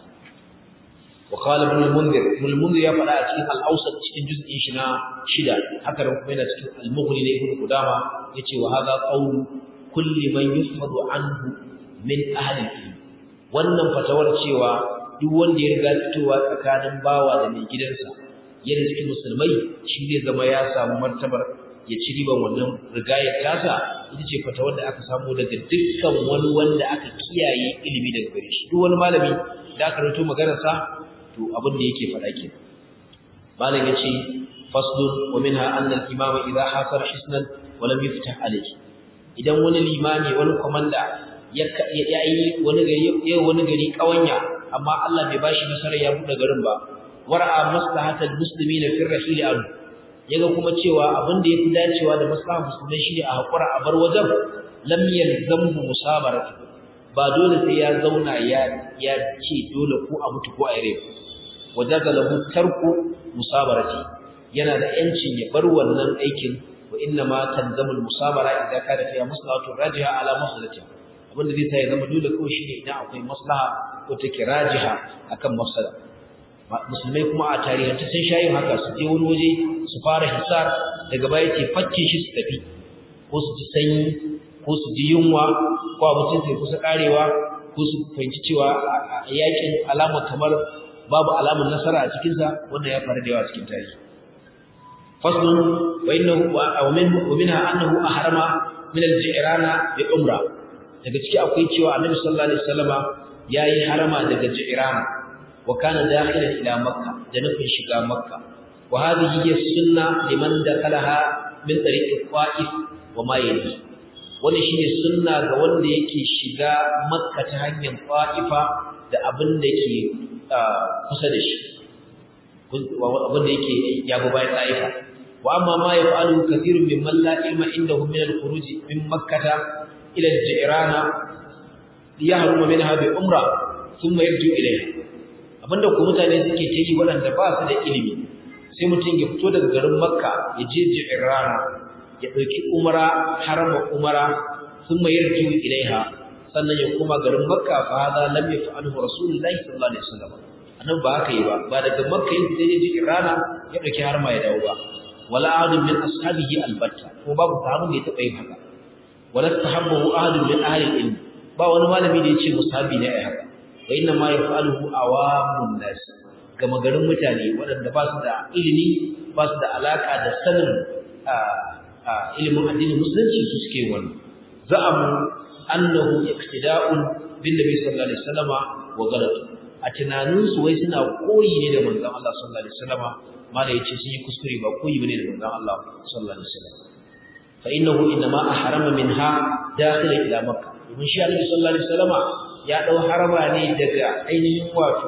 wa qala ibn al-Mundhir ibn al-Mundhir ya fada a cikin al-Awsat cikin juz'in shi na shida haka da kuma yana cikin al-Mughni na Ibn Qudama yace wa hadha qawlu kulli man yufadu anhu min ahli al-ilm wannan fatawar cewa duk wanda ya riga fitowa tsakanin bawa da mai gidansa yana cikin musulmai shi zai zama ya samu martabar ya ci riban wannan rigayar tasa ita ce fatawar da aka samu daga dukkan wani wanda aka kiyaye ilimi daga gare shi duk wani malami da aka rawaito maganar sa to abin da yake faɗa ke malam yace faslun wa minha anna al-imama idha hasara hisnan wa lam yuftah alayhi idan wani limami wani komanda ya yi wani gari ya wani gari kawanya amma Allah bai bashi nasarar ya bude garin ba wara'a maslahatal muslimina fi rahil an yaga kuma cewa abin da yafi dacewa da maslahar musulmai shine a hakura a bar wajen lam yalzamu musabaratu ba dole sai ya zauna ya ya ce dole ko a mutu ko a yare wajaga lahu tarku musabarati yana da yancin ya bar wannan aikin wa inna ma tanzamul musabara idan kana fiya maslahatu rajiha ala maslahatiha abinda zai sa ya zama dole kawai shine idan akwai maslaha ko take rajiha akan mafsada musulmai kuma a tarihance sun shayin haka su je wani waje su fara hisar daga baya ce fakke shi su tafi ko su ji sanyi ko su ji yunwa ko abincin sai kusa karewa ko su fahimci cewa a yakin alama kamar babu alamun nasara a cikinsa wannan ya faru da yawa cikin tarihi faslun wa innahu wa minha annahu ahrama min al-ji'rana bi umra daga ciki akwai cewa annabi sallallahu alaihi wasallama yayi harama daga ji'rana wa kana dakhilan ila makka da nufin shiga makka wa hadhihi hiya sunna liman dakalaha min tariq al-qa'if wa ma yali wannan shine sunna ga wanda yake shiga makka ta hanyar qa'ifa da abin da ke kusa da shi abinda yake ya bi bayan ta'ifa wa amma ma yaf'alu kathirun mimman la ilma indahum min al-khuruj min makkah ila al-jirana liyahruma minha bi umra thumma yarju ilayha abinda ko mutane suke ta yi waɗanda ba su da ilimi sai mutum ya fito daga garin makka ya je jirana ya ɗauki umara harama umara thumma yarju ilaiha sannan ya koma garin makka fa hada lam yaf'alhu rasulullahi sallallahu alaihi wasallam annabi ba haka yi ba ba daga makka yin sai ya je rana ya dauki har ma ya dawo ba wala ahadun min ashabihi albatta ko babu sahabin da ya taba yin haka wala tahabbu ahadun min ahli ilm ba wani malami da ya ce musabi ne ai haka wa inna ma yaf'aluhu awamun nas gama garin mutane waɗanda ba su da ilimi ba su da alaka da sanin ilimin addinin musulunci su suke wannan za'amu annahu iqtida'un bin nabi sallallahu alaihi wasallama wa ghalat a tunaninsu wai suna koyi ne da manzon Allah sallallahu alaihi wasallama mala yace sun yi kuskure ba koyi bane da manzon Allah sallallahu alaihi wasallam fa innahu inma ahrama minha dakhila ila makkah domin shi Annabi sallallahu alaihi wasallama ya dau harama ne daga ainihin wato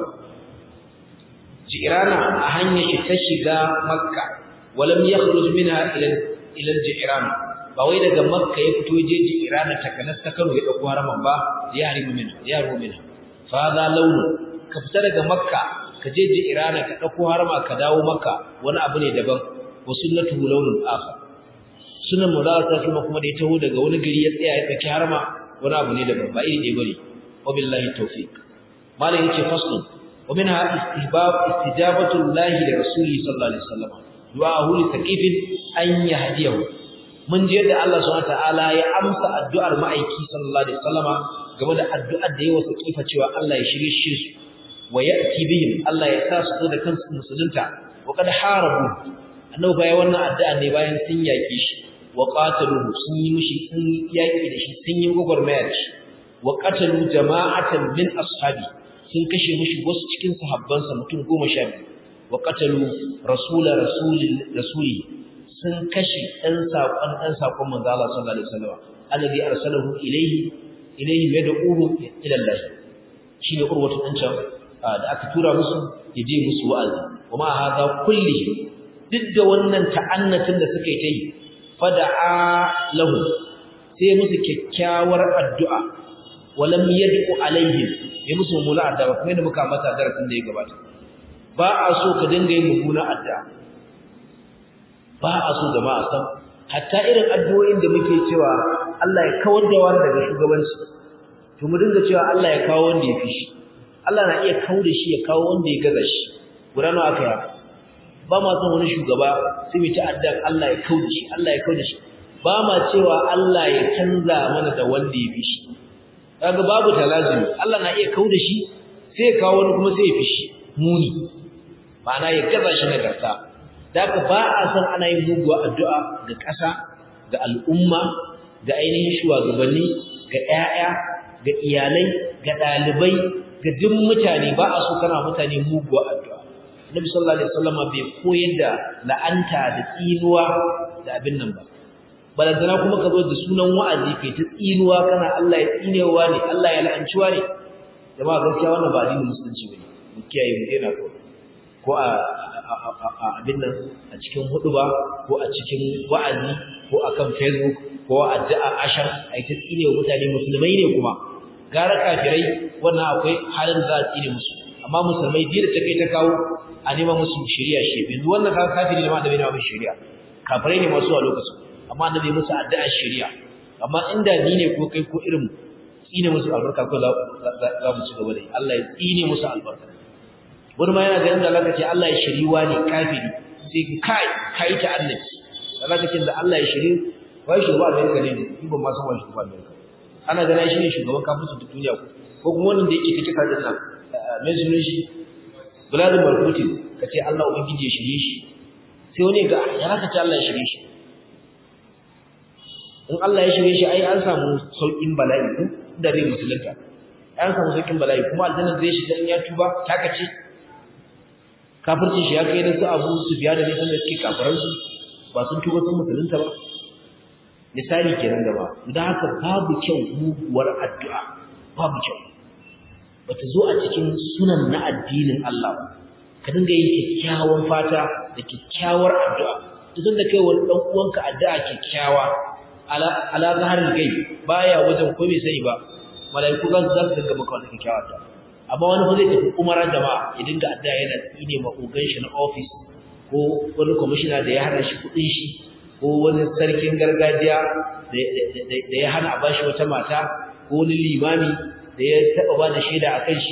jirana a hanyar shi ta shiga makka walam yakhruj minha ila ila jirana ba wai daga makka ya fito je jirana ta kanas ta karo ya dauko haraman ba ya harimu minha ya harimu minha fa za launu ka fita daga makka ka je ji irana ka dauko harama ka dawo makka wani abu ne daban wa sunnatu lawnun akhar sunan mu za ta kuma kuma da ya taho daga wani gari ya tsaya ya tsaki harama wani abu ne daban ba iri ne bane wa billahi tawfiq malam yace fasl wa minha istihbab istijabatu llahi li rasulihi sallallahu alaihi wasallam du'ahu li taqifin an yahdiyahu mun ji yadda Allah subhanahu wa ta'ala ya amsa addu'ar ma'aiki sallallahu alaihi wasallama game da addu'ar da yawa kifa cewa Allah ya shirye shi su wa ya'ti bihim Allah ya sa su da kansu musulunta wa kad harabu annabi bai wannan addu'a ne bayan sun yake shi wa qataluhu sun yi mishi sun yaki da shi sun yi gogormaya da shi wa qatalu jama'atan min ashabi sun kashe mishi wasu cikin sahabbansa mutum 12 wa qatalu rasula rasulil rasuli sun kashe dan sakon dan sakon manzo Allah sallallahu alaihi wasallam alladhi arsalahu ilayhi ilayhi yad'uhu ila Allah shine urwatu dan can da aka tura musu yaje musu wa'azi kuma hada kulli duk da wannan ta'annatin da suka yi ta yi fada'a lahu sai musu kyakkyawar addu'a walam yad'u alaihim ya musu mummuna addu'a kuma da muka mata darasin da ya gabata ba a so ka dinga yin mummuna addu'a ba a so jama'a san hatta irin addu'o'in da muke cewa Allah ya kawar da wani daga shugabanci to mu dinga cewa Allah ya kawo wanda ya fi shi Allah na iya kawo da shi ya kawo wanda ya gaza shi guda nawa aka yi ba ma son wani shugaba sai mu ta'addan Allah ya kawo da shi Allah ya kawo da shi ba ma cewa Allah ya canza mana da wanda ya fi shi kaga babu talazumi Allah na iya kawo da shi sai ya kawo wani kuma sai ya fi shi muni ma'ana ya gaza shi nagarta Daka ba a san ana yin muguwa addu'a ga ƙasa, ga al'umma, ga ainihin shugabanni, ga ‘ya'ya, ga iyalai, ga ɗalibai, ga duk mutane ba a so kana mutane muguwa addu'a. Nabi sallallahu Alaihi wasallama bai koyar da la'anta da tsinuwa da abin nan ba. Balantana kuma ka zo da sunan wa'azi kai ta tsinuwa kana Allah ya tsinewa ne, Allah ya la'anciwa ne. Jama'a gaskiya wannan ba addinin musulunci ba ne, mu kiyaye mu daina kawai. Ko a abin nan a cikin huduba ko a cikin wa'azi ko akan facebook ko a addu'a ashar ai ta tsine wa mutane musulmai ne kuma gara kafirai wannan akwai halin za a tsine musu amma musulmai biyu da ta kai ta kawo a nema musu shari'a shi yanzu wannan ka kafiri ne ma da bai nema musu shari'a kafirai ne masu a lokacin amma annabi musu addu'a shari'a amma inda ni ne ko kai ko irin tsine musu albarka ko za mu ci gaba da Allah ya tsine musu albarka wani ma yana ganin da Allah ce Allah ya shiriwa ne kafiri sai kai kai ta annabi Allah ce da Allah ya shiri wai shugaba America ne ni ban ma san wai shugaba America ana gana shi ne shugaban kafirci duk duniya ko ko kuma wannan da yake take kasa nan mai sunan shi Vladimir Putin kace Allah ubangiji ya shirye shi sai wani ga ya haka ce Allah ya shirye shi in Allah ya shirye shi ai an samu saukin bala'i ko da zai musulunta an samu saukin bala'i kuma aljanna zai shiga in ya tuba taka ce kafircin shi ya kai da su abu su biya da nisan da suke kafiransu ba sun tuba sun musulunta ba misali kenan gaba da haka babu kyau muguwar addu'a babu kyau bata zo a cikin sunan na addinin Allah ka dinga yin kyakkyawan fata da kyakkyawar addu'a duk da kai wani dan uwanka addu'a kyakkyawa ala ala zaharil gai baya wajen ko bai sani ba malaiku za su za su dinga maka wannan kyakkyawa ta amma wani fa zai tafi umara jama'a ya dinga addu'a yana tsine ma ogan shi na office ko wani commissioner da ya hana shi kudin shi ko wani sarkin gargajiya da ya hana a bashi wata mata ko wani limami da ya taba ba da shaida akan shi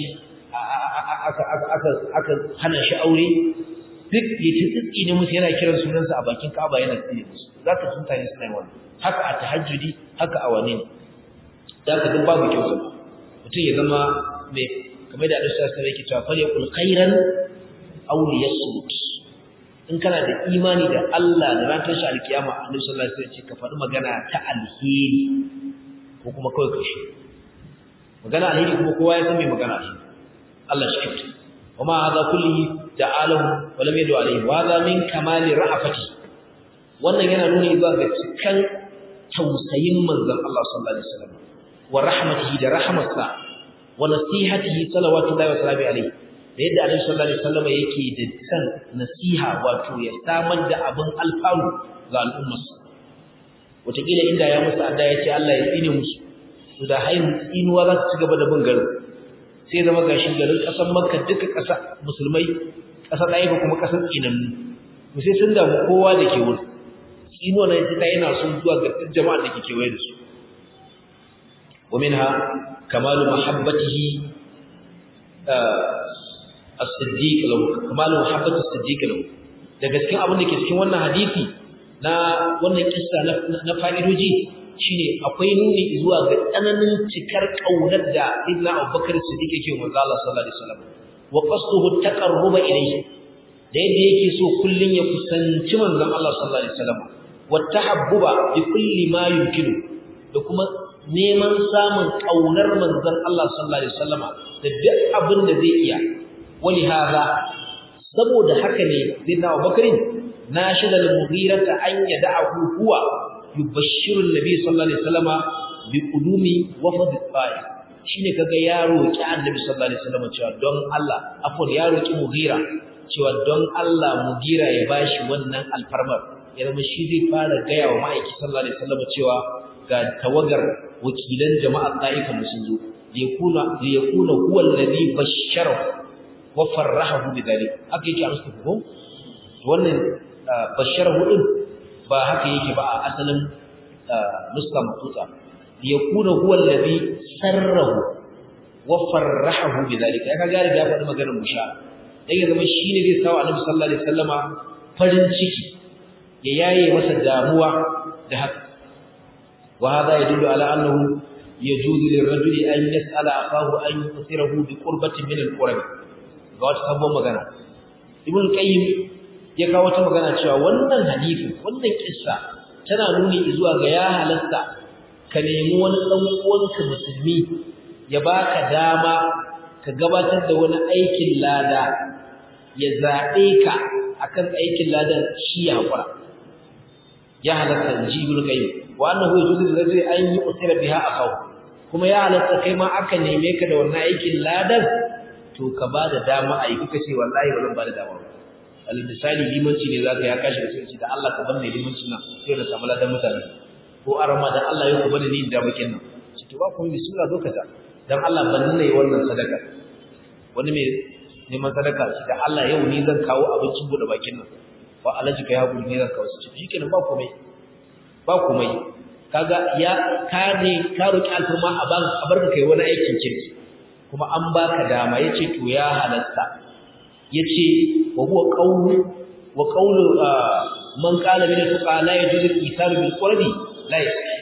aka hana shi aure duk ya ci tsitsi ne musu yana kiran sunansa a bakin Ka'aba yana tsine musu zaka sun tare suna wannan haka a tahajjudi haka a wane ne zaka duk babu kyau sa mutum ya zama mai kamar da Allah sallallahu alaihi wasallam yake cewa fal yaqul khairan aw liyasmut in kana da imani da Allah da ran tashi alkiyama Annabi sallallahu alaihi wasallam ce ka faɗi magana ta alheri ko kuma kawai ka shi magana alheri kuma kowa ya san me magana alheri Allah shi kyauta وما هذا كله تعاله ولم يدعو عليه وهذا من كمال رأفته wannan yana nuni zuwa ga cikan tausayin manzon Allah sallallahu alaihi wasallam wa rahmatihi da rahmatsa wa nasihatihi salawatullahi wa salamu alaihi da yadda Annabi sallallahu alaihi wasallam yake da san nasiha wato ya samar da abin alfaru ga al'ummarsa wataƙila inda ya musu adda ya ce Allah ya tsine musu to da hayin tsinuwa za su ci gaba da bin garin sai zama gashi garin ƙasar makka duka ƙasa musulmai ƙasar ɗaya ba kuma ƙasar tsinannu to sai sun damu kowa da ke wurin tsinuwa na ita yana son zuwa ga duk jama'ar da ke kewaye da su wa minha kamalu mahabbatihi as-siddiq lahu kamalu mahabbati as-siddiq lahu daga cikin abin da ke cikin wannan hadisi na wannan kissa na fa'idoji shine akwai nuni zuwa ga tsananin cikar kaunar da Ibn Abubakar Siddiq yake wa manzo Allah sallallahu alaihi wasallam wa qasduhu taqarruba ilayhi da yadda yake so kullun ya kusanci manzon Allah sallallahu alaihi wasallam wa tahabbuba bi kulli ma yumkinu da kuma neman samun kaunar manzon Allah sallallahu alaihi wasallam da duk abin da zai iya wali hada saboda haka ne Ibn Abubakar nashida al-mughira an yada'ahu huwa yubashshiru annabi sallallahu alaihi wasallama bi qudumi wafd al-fa'i shine kaga ya roki annabi sallallahu alaihi wasallama cewa don Allah afwan ya roki mugira cewa don Allah mugira ya bashi wannan alfarmar ya zama shi zai fara gaya wa ma'aiki sallallahu alaihi wasallama cewa ga tawagar wakilan jama'a ta'ifa sun zo yakuna yakuna huwa alladhi bashshara wa farrahahu bidhalik haka yake amsa ko wannan bashsharahu din ba haka yake ba a asalin nuska matuta yakuna huwa alladhi sarrahu wa farrahahu bidhalika ya kaga riga faɗi maganar musha dan ya zama shine zai sawa annabi sallallahu alaihi wasallama farin ciki ya yaye masa damuwa da haka wa hada yadullu ala annahu yajuzu lirrajuli an yas'ala akahu an yusirahu bi qurbatin min al-qurbi ga wata sabon magana ibn qayyim ya kawo wata magana cewa wannan hadisi wannan kissa tana nuni zuwa ga ya halasta ka nemi wani dan uwanka musulmi ya baka dama ka gabatar da wani aikin lada ya zabe ka akan aikin ladan shi ya hakura ya halasta ji ibn qayyim wa annahu yajuzu lirajuli an yu'tira biha akaw kuma ya halasta kai ma aka neme ka da wannan aikin ladan to ka bada dama a yi kuka ce wallahi ba zan bada dama ba al misali limanci ne zaka ya kashi da sai da Allah ka bar ni limanci nan sai da samu ladan mutane ko arama da Allah ya ku bani ni da bakin nan shi to ba ku bismillah zo ka ta dan Allah ban ne wannan sadaka wani mai neman sadaka shi da Allah yau ni zan kawo abincin bude bakin nan ba alaji kai hakuri ne zan kawo shi shikenan ba komai ba komai kaga ya ka ne ka roki alfurma a ban a barka kai wani aikin kirki kuma an baka dama yace to ya halatta yace wa huwa qawlu wa qawlu man qala min al-fuqaha la yajuzu al-ithar bil qurbi la yasih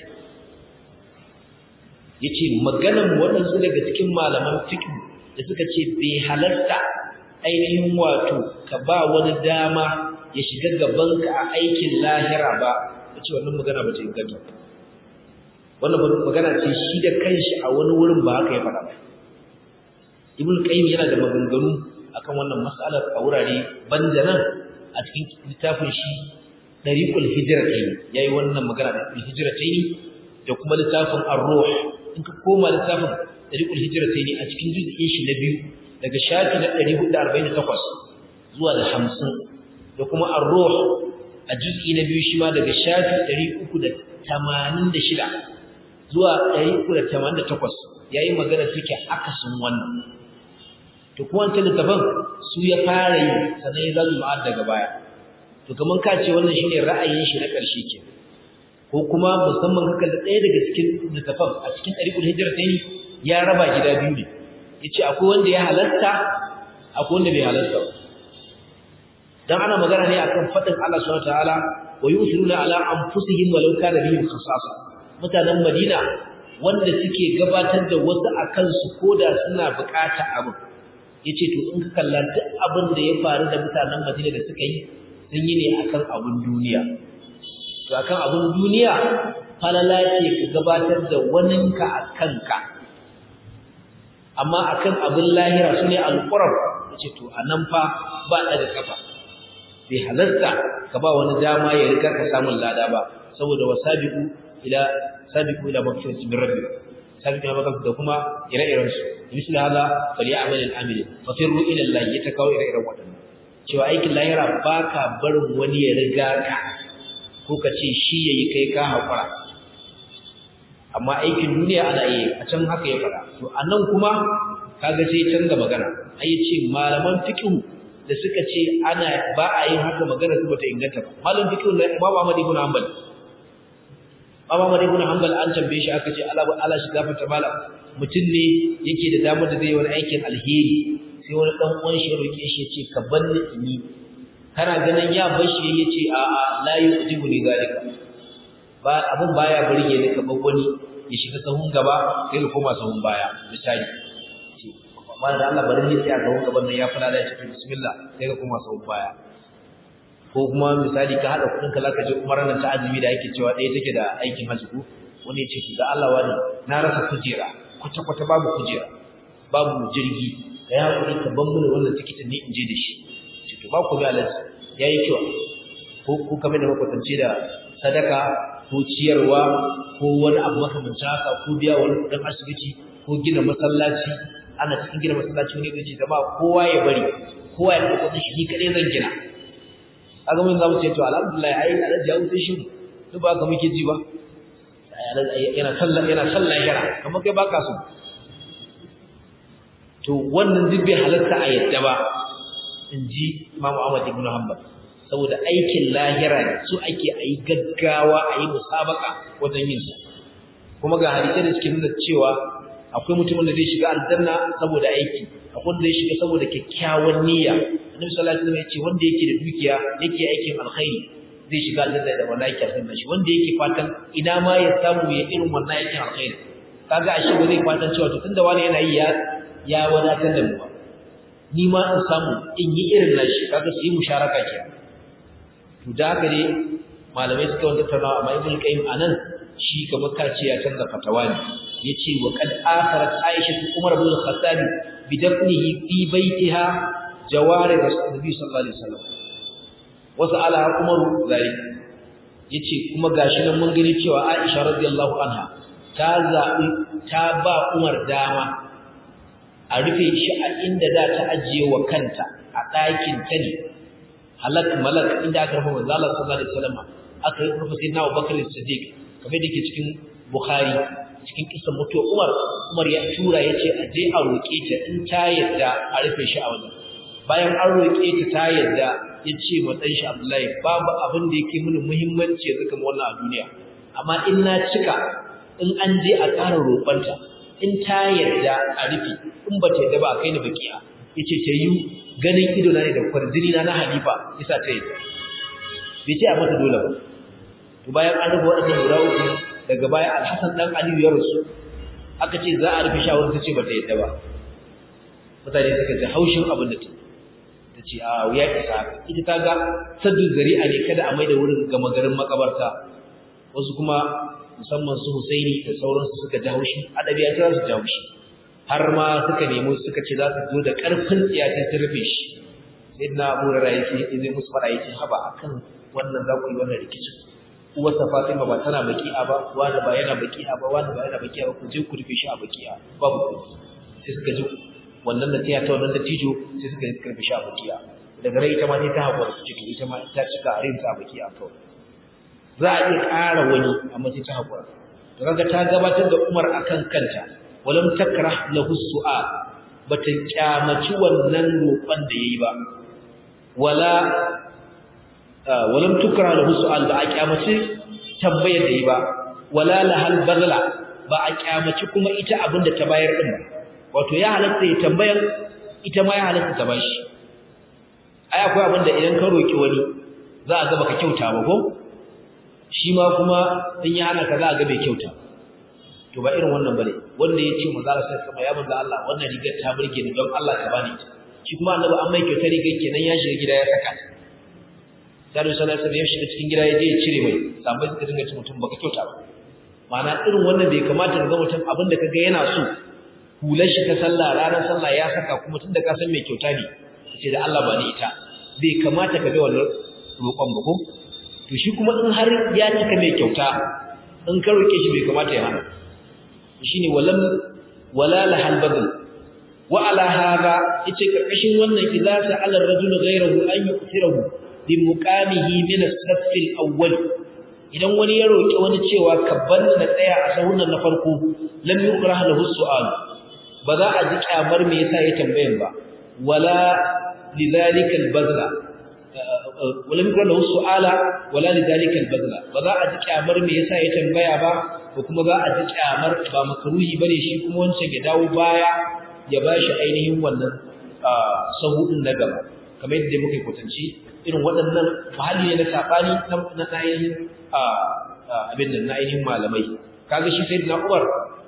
yace maganan wadansu daga cikin malaman fiqh da suka ce bai halarta ainihin wato ka ba wani dama ya shiga gabanka a aikin lahira ba yace wannan magana ba ta inganta wannan magana ce shi da kanshi a wani wurin ba haka ya faɗa ba ibn qayyim yana da maganganu akan wannan mas'alar a wurare banda nan a cikin littafin shi dariqul hijratayn yayi wannan magana da hijratayn da kuma littafin ar-ruh in ka koma littafin tariqul hijratayn a cikin juz'in shi na biyu daga shafi na 448 zuwa da 50 da kuma ar-ruh a juz'i na biyu shi ma daga shafi 386 zuwa 388 yayi magana take akasin wannan to kuma wancan littafin su ya fara yi sannan ya zalu ma'ad daga baya to kaman ka ce wannan shine ra'ayin shi na ƙarshe ke ko kuma musamman haka da ɗaya daga cikin littafin a cikin ɗariƙul hijira ta yi ya raba gida biyu ne ya ce akwai wanda ya halatta akwai wanda bai halatta ba dan ana magana ne akan faɗin Allah subhanahu wataala wa yusiruna ala anfusihim walau kana bihim khasasa mutanen Madina wanda suke gabatar da wasu akan su koda suna bukata abin yace to in ka kalla duk abin da ya faru da mutanen Madina da suka yi sun yi ne akan abin duniya to akan abin duniya falala ce ka gabatar da waninka akan ka amma akan abin lahira sune alqurab yace to anan fa ba da kafa bai halarta ka ba wani dama ya riga ka samun lada ba saboda wasabiqu ila sabiqu ila maghfiratin min rabbikum sabiqu ila maghfiratin da kuma ire-iren su misali hada falyamal al-amil fafirru ila Allah ya takawo ire-iren wadannan cewa aikin lahira baka barin wani ya riga ka ko ka ce shi yayi kai ka hakura amma aikin duniya ana yi a can haka ya fara to anan kuma kaga sai canza magana ai ce malaman fiqh da suka ce ana ba a yin haka magana su bata inganta ba malam fiqh na Imam Ahmad ibn Hanbal Imam Ahmad ibn Hanbal an tambaye shi aka ce Allah Allah shi gafarta malam mutum ne yake da damar da zai yi wani aikin alheri sai wani dan uwan shi roke shi ya ce ka banni ni kana ganin ya bar shi yace a a la yujibu ni zalika ba abun baya burge ni ka bar wani ya shiga sahun gaba kai ka koma sahun baya misali amma da Allah bari ne sai a gaban gaban nan ya fara da shi bismillah sai ka kuma sau baya ko kuma misali ka hada kudin ka zaka je umarar nan ta azumi da yake cewa ɗaya take da aikin hajji ko wani ya ce to da Allah wani na rasa kujera kwata kwata babu kujera babu jirgi ka ya hakuri ka ban mana wannan tikitin ne in je da shi ce to ba ku ga alaji yayi kyau ko ko kamar da makwatance da sadaka ko ciyarwa ko wani abu makamancin haka ko biya wani kudin asibiti ko gina masallaci ana cikin gina masallaci ne zai ce jama'a kowa ya bari kowa ya dauko shi ni kadai zan gina kaga mun zamu ce to alhamdulillah ai alhaji ya wuce shi duk ba ka muke ji ba yana sallah yana sallah yana kamar kai baka so to wannan duk bai halarta a yadda ba inji Imam Ahmad ibn Hanbal saboda aikin lahira ne su ake ayi gaggawa ayi musabaka wajen yin sa kuma ga hadisi da suke nuna cewa akwai mutumin da zai shiga aljanna saboda aiki akwai wanda zai shiga saboda kyakkyawan niyya annabi sallallahu alaihi wasallam ya ce wanda yake da dukiya yake aikin alkhairi zai shiga aljanna da wannan aikin alkhairi shi wanda yake fatan ina ma ya samu ya irin wannan aikin alkhairi kaga ashe ba zai fatan cewa to tunda wani yana yi ya ya wadatar da mu ba ni ma in samu in yi irin nashi kaga su yi musharaka ke to da haka ne malamai suka wanda tattauna amma ibn qayyim anan shi kamar kace ya canza fatawa ne yace wa qad asarat aisha umar ibn al-khattab bi dafnihi fi baitiha jawari rasulullahi sallallahu alaihi wasallam wa sa'ala umar zalik yace kuma gashi nan mun gani cewa aisha radiyallahu anha ta zabi ta ba umar dama a rufe shi a inda da ta ajiye wa kanta a ɗakin ta ne halak malak inda aka rufe manzo Allah sallallahu alaihi wasallam aka rufe sayyidina Abubakar Siddiq kamar da ke cikin Bukhari cikin kisan mutuwa Umar Umar ya tura yace a je a roke ta in ta yadda a rufe shi a wajen bayan an roke ta ta yadda yace ma dan shi Abdullahi babu abin da yake mini muhimmanci yanzu kamar wannan a duniya amma in na cika in an je a ƙara roƙonta in ta yadda a rufe in ba ta yadda ba a kai ni bakiya yace ta yi ganin ido na ne da kwarjini na na Halifa yasa ta yadda bai ce a mata dole ba to bayan an rufe waɗannan guda uku daga baya Alhassan dan Aliyu ya rasu aka ce za a rufe shawarar ta ce ba ta yadda ba mutane suka ji haushin abin da ta ta ce a wuya isa ita ta ga saddu zari'a ne kada a mai da wurin gama garin makabarta wasu kuma musamman su Husaini da sauransu suka ji haushi adabi ya kira su ji haushi har ma suka nemo suka ce za su zo da ƙarfin tsiya sai su rufe shi sai na Abu Hurairah yake zai musu fara yake haba akan wannan za ku yi wannan rikicin uwarsa Fatima ba tana baki'a ba wani ba yana baki'a ba wani ba yana baki'a ba ku je ku rufe shi a baki'a babu ku sai suka ji wannan da tiya ta wannan da tijo sai suka yi rufe shi a baki'a daga rai ita ma sai ta hakura su ce to ita ma ta cika a rinta a baki'a kawai za a iya ƙara wani amma sai ta hakura to kaga ta gabatar da Umar akan kanta walam takrah lahu su'al bata kyamaci wannan roƙon da yayi ba wala walam tukra lahu su'al ba a kyamaci tambayar da yayi ba wala lahal badala ba a kyamaci kuma ita abinda ta bayar din ba wato ya halatta ya tambayar ita ma ya halatta ta bashi ai akwai abinda idan ka roki wani za a ga baka kyauta ba ko shi ma kuma in ya hana ka za a ga bai kyauta to ba irin wannan bane wanda ya ce manzo Allah sai ya manzo Allah wannan rigar ta burge ni don Allah ka bani ta shi kuma annabi an mai kyautar rigar kenan ya shiga gida ya saka ta sai sallallahu alaihi ya shiga cikin gida ya je ya cire mai sabai suka dinga ci mutum baka kyauta ba ma'ana irin wannan bai kamata ga mutum abin da kaga yana so hular shi ta sallah ranar sallah ya saka kuma tunda ka san mai kyauta ne kace da Allah ba ni ita bai kamata ka bi wannan roƙon ba ko to shi kuma in har ya cika mai kyauta in ka roke shi bai kamata ya hana shine walam wala lahal badal wa ala hada yace karkashin wannan idza sa'ala ar-rajulu ghayrahu an yu'thirahu bi muqamihi min as-saff al-awwal idan wani ya roki wani cewa kabban na tsaya a sahun na farko lam yukrah lahu su'al ba za a ji kyamar me yasa ya tambayan ba wala lidhalika al-badla ولم يكن له سؤالا ولا لذلك البذل ba za a ji kyamar me yasa ya tambaya ba ko kuma za a ji kyamar ba makruhi bane shi kuma wancan ya dawo baya ya bashi ainihin wannan sahudin na gaba kamar yadda muka kwatanci irin waɗannan mahalli ne na sabani na ainihin abin nan na ainihin malamai kaga shi sai na Umar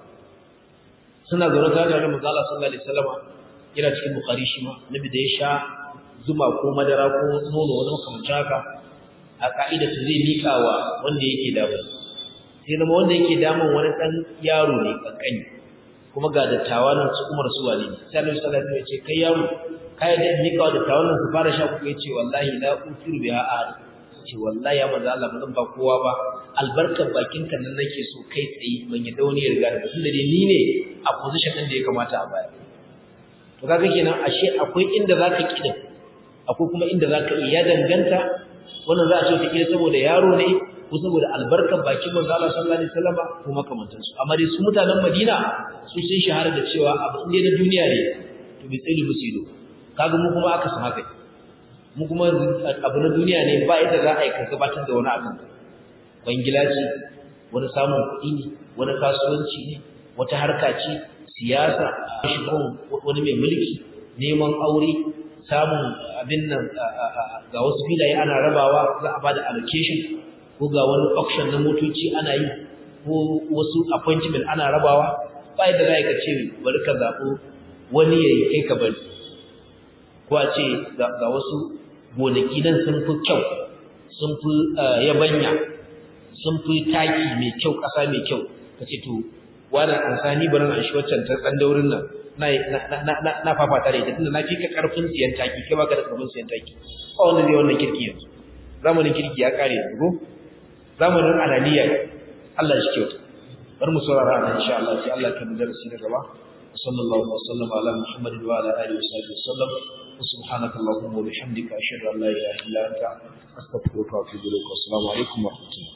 suna zaune tare da Manzo Allah sallallahu alaihi wasallam yana cikin Bukhari shi ma nabi da ya sha zuma ko madara ko nono wani makamancin haka a ka'ida su zai mika wa wanda yake damu sai zama wanda yake damun wani ɗan yaro ne kankani kuma ga dattawa nan su umar su wane sai Allah sallallahu alaihi wasallam ya ce kai yaro kai da mika wa dattawan nan su fara sha kuka yace wallahi la utiru biha ahad ce wallahi ya manzo Allah ba zan ba kowa ba albarkar bakin kan nan nake so kai tsaye ban yadda wani ya riga da tunda dai ni ne a position din da ya kamata a baya to kaga kenan ashe akwai inda zaka kidin akwai kuma inda za ka iya danganta wannan za a ce wataƙila saboda yaro ne ko saboda albarkar bakin manzo Allah sallallahu alaihi wasallam ko makamantansu amma dai su mutanen Madina su sun shahara da cewa abu inda na duniya ne to bi tsili musido kaga mu kuma aka san haka mu kuma abu na duniya ne ba yadda za a yi ka gabatar da wani abu bangila ce wani samun kuɗi ne wani kasuwanci ne wata harka ce siyasa shigon wani mai mulki neman aure samun abin nan ga wasu filaye ana rabawa za a bada allocation ko ga wani auction na motoci ana yi ko wasu appointment ana rabawa ba yadda za ka ce bari ka zaɓo wani ya yi kai ka bari ko a ce ga wasu gonaki nan sun fi kyau sun fi yabanya sun fi taki mai kyau ƙasa mai kyau ka ce to wani ansani barin an shi waccan ta tsandaurin nan na fafata da ita tunda na fika karfin siyan taki kai baka da karfin siyan taki ba wanda zai wannan kirki yanzu zamanin kirki ya kare yanzu ko zamanin alaniya Allah shi kyauta bar mu saurara nan insha Allah sai Allah kan darasi na gaba sallallahu alaihi wasallam ala muhammadin wa ala alihi wa sallam subhanaka allahumma wa bihamdika ashhadu an la ilaha illa anta astaghfiruka wa atubu ilaik assalamu alaikum wa rahmatullahi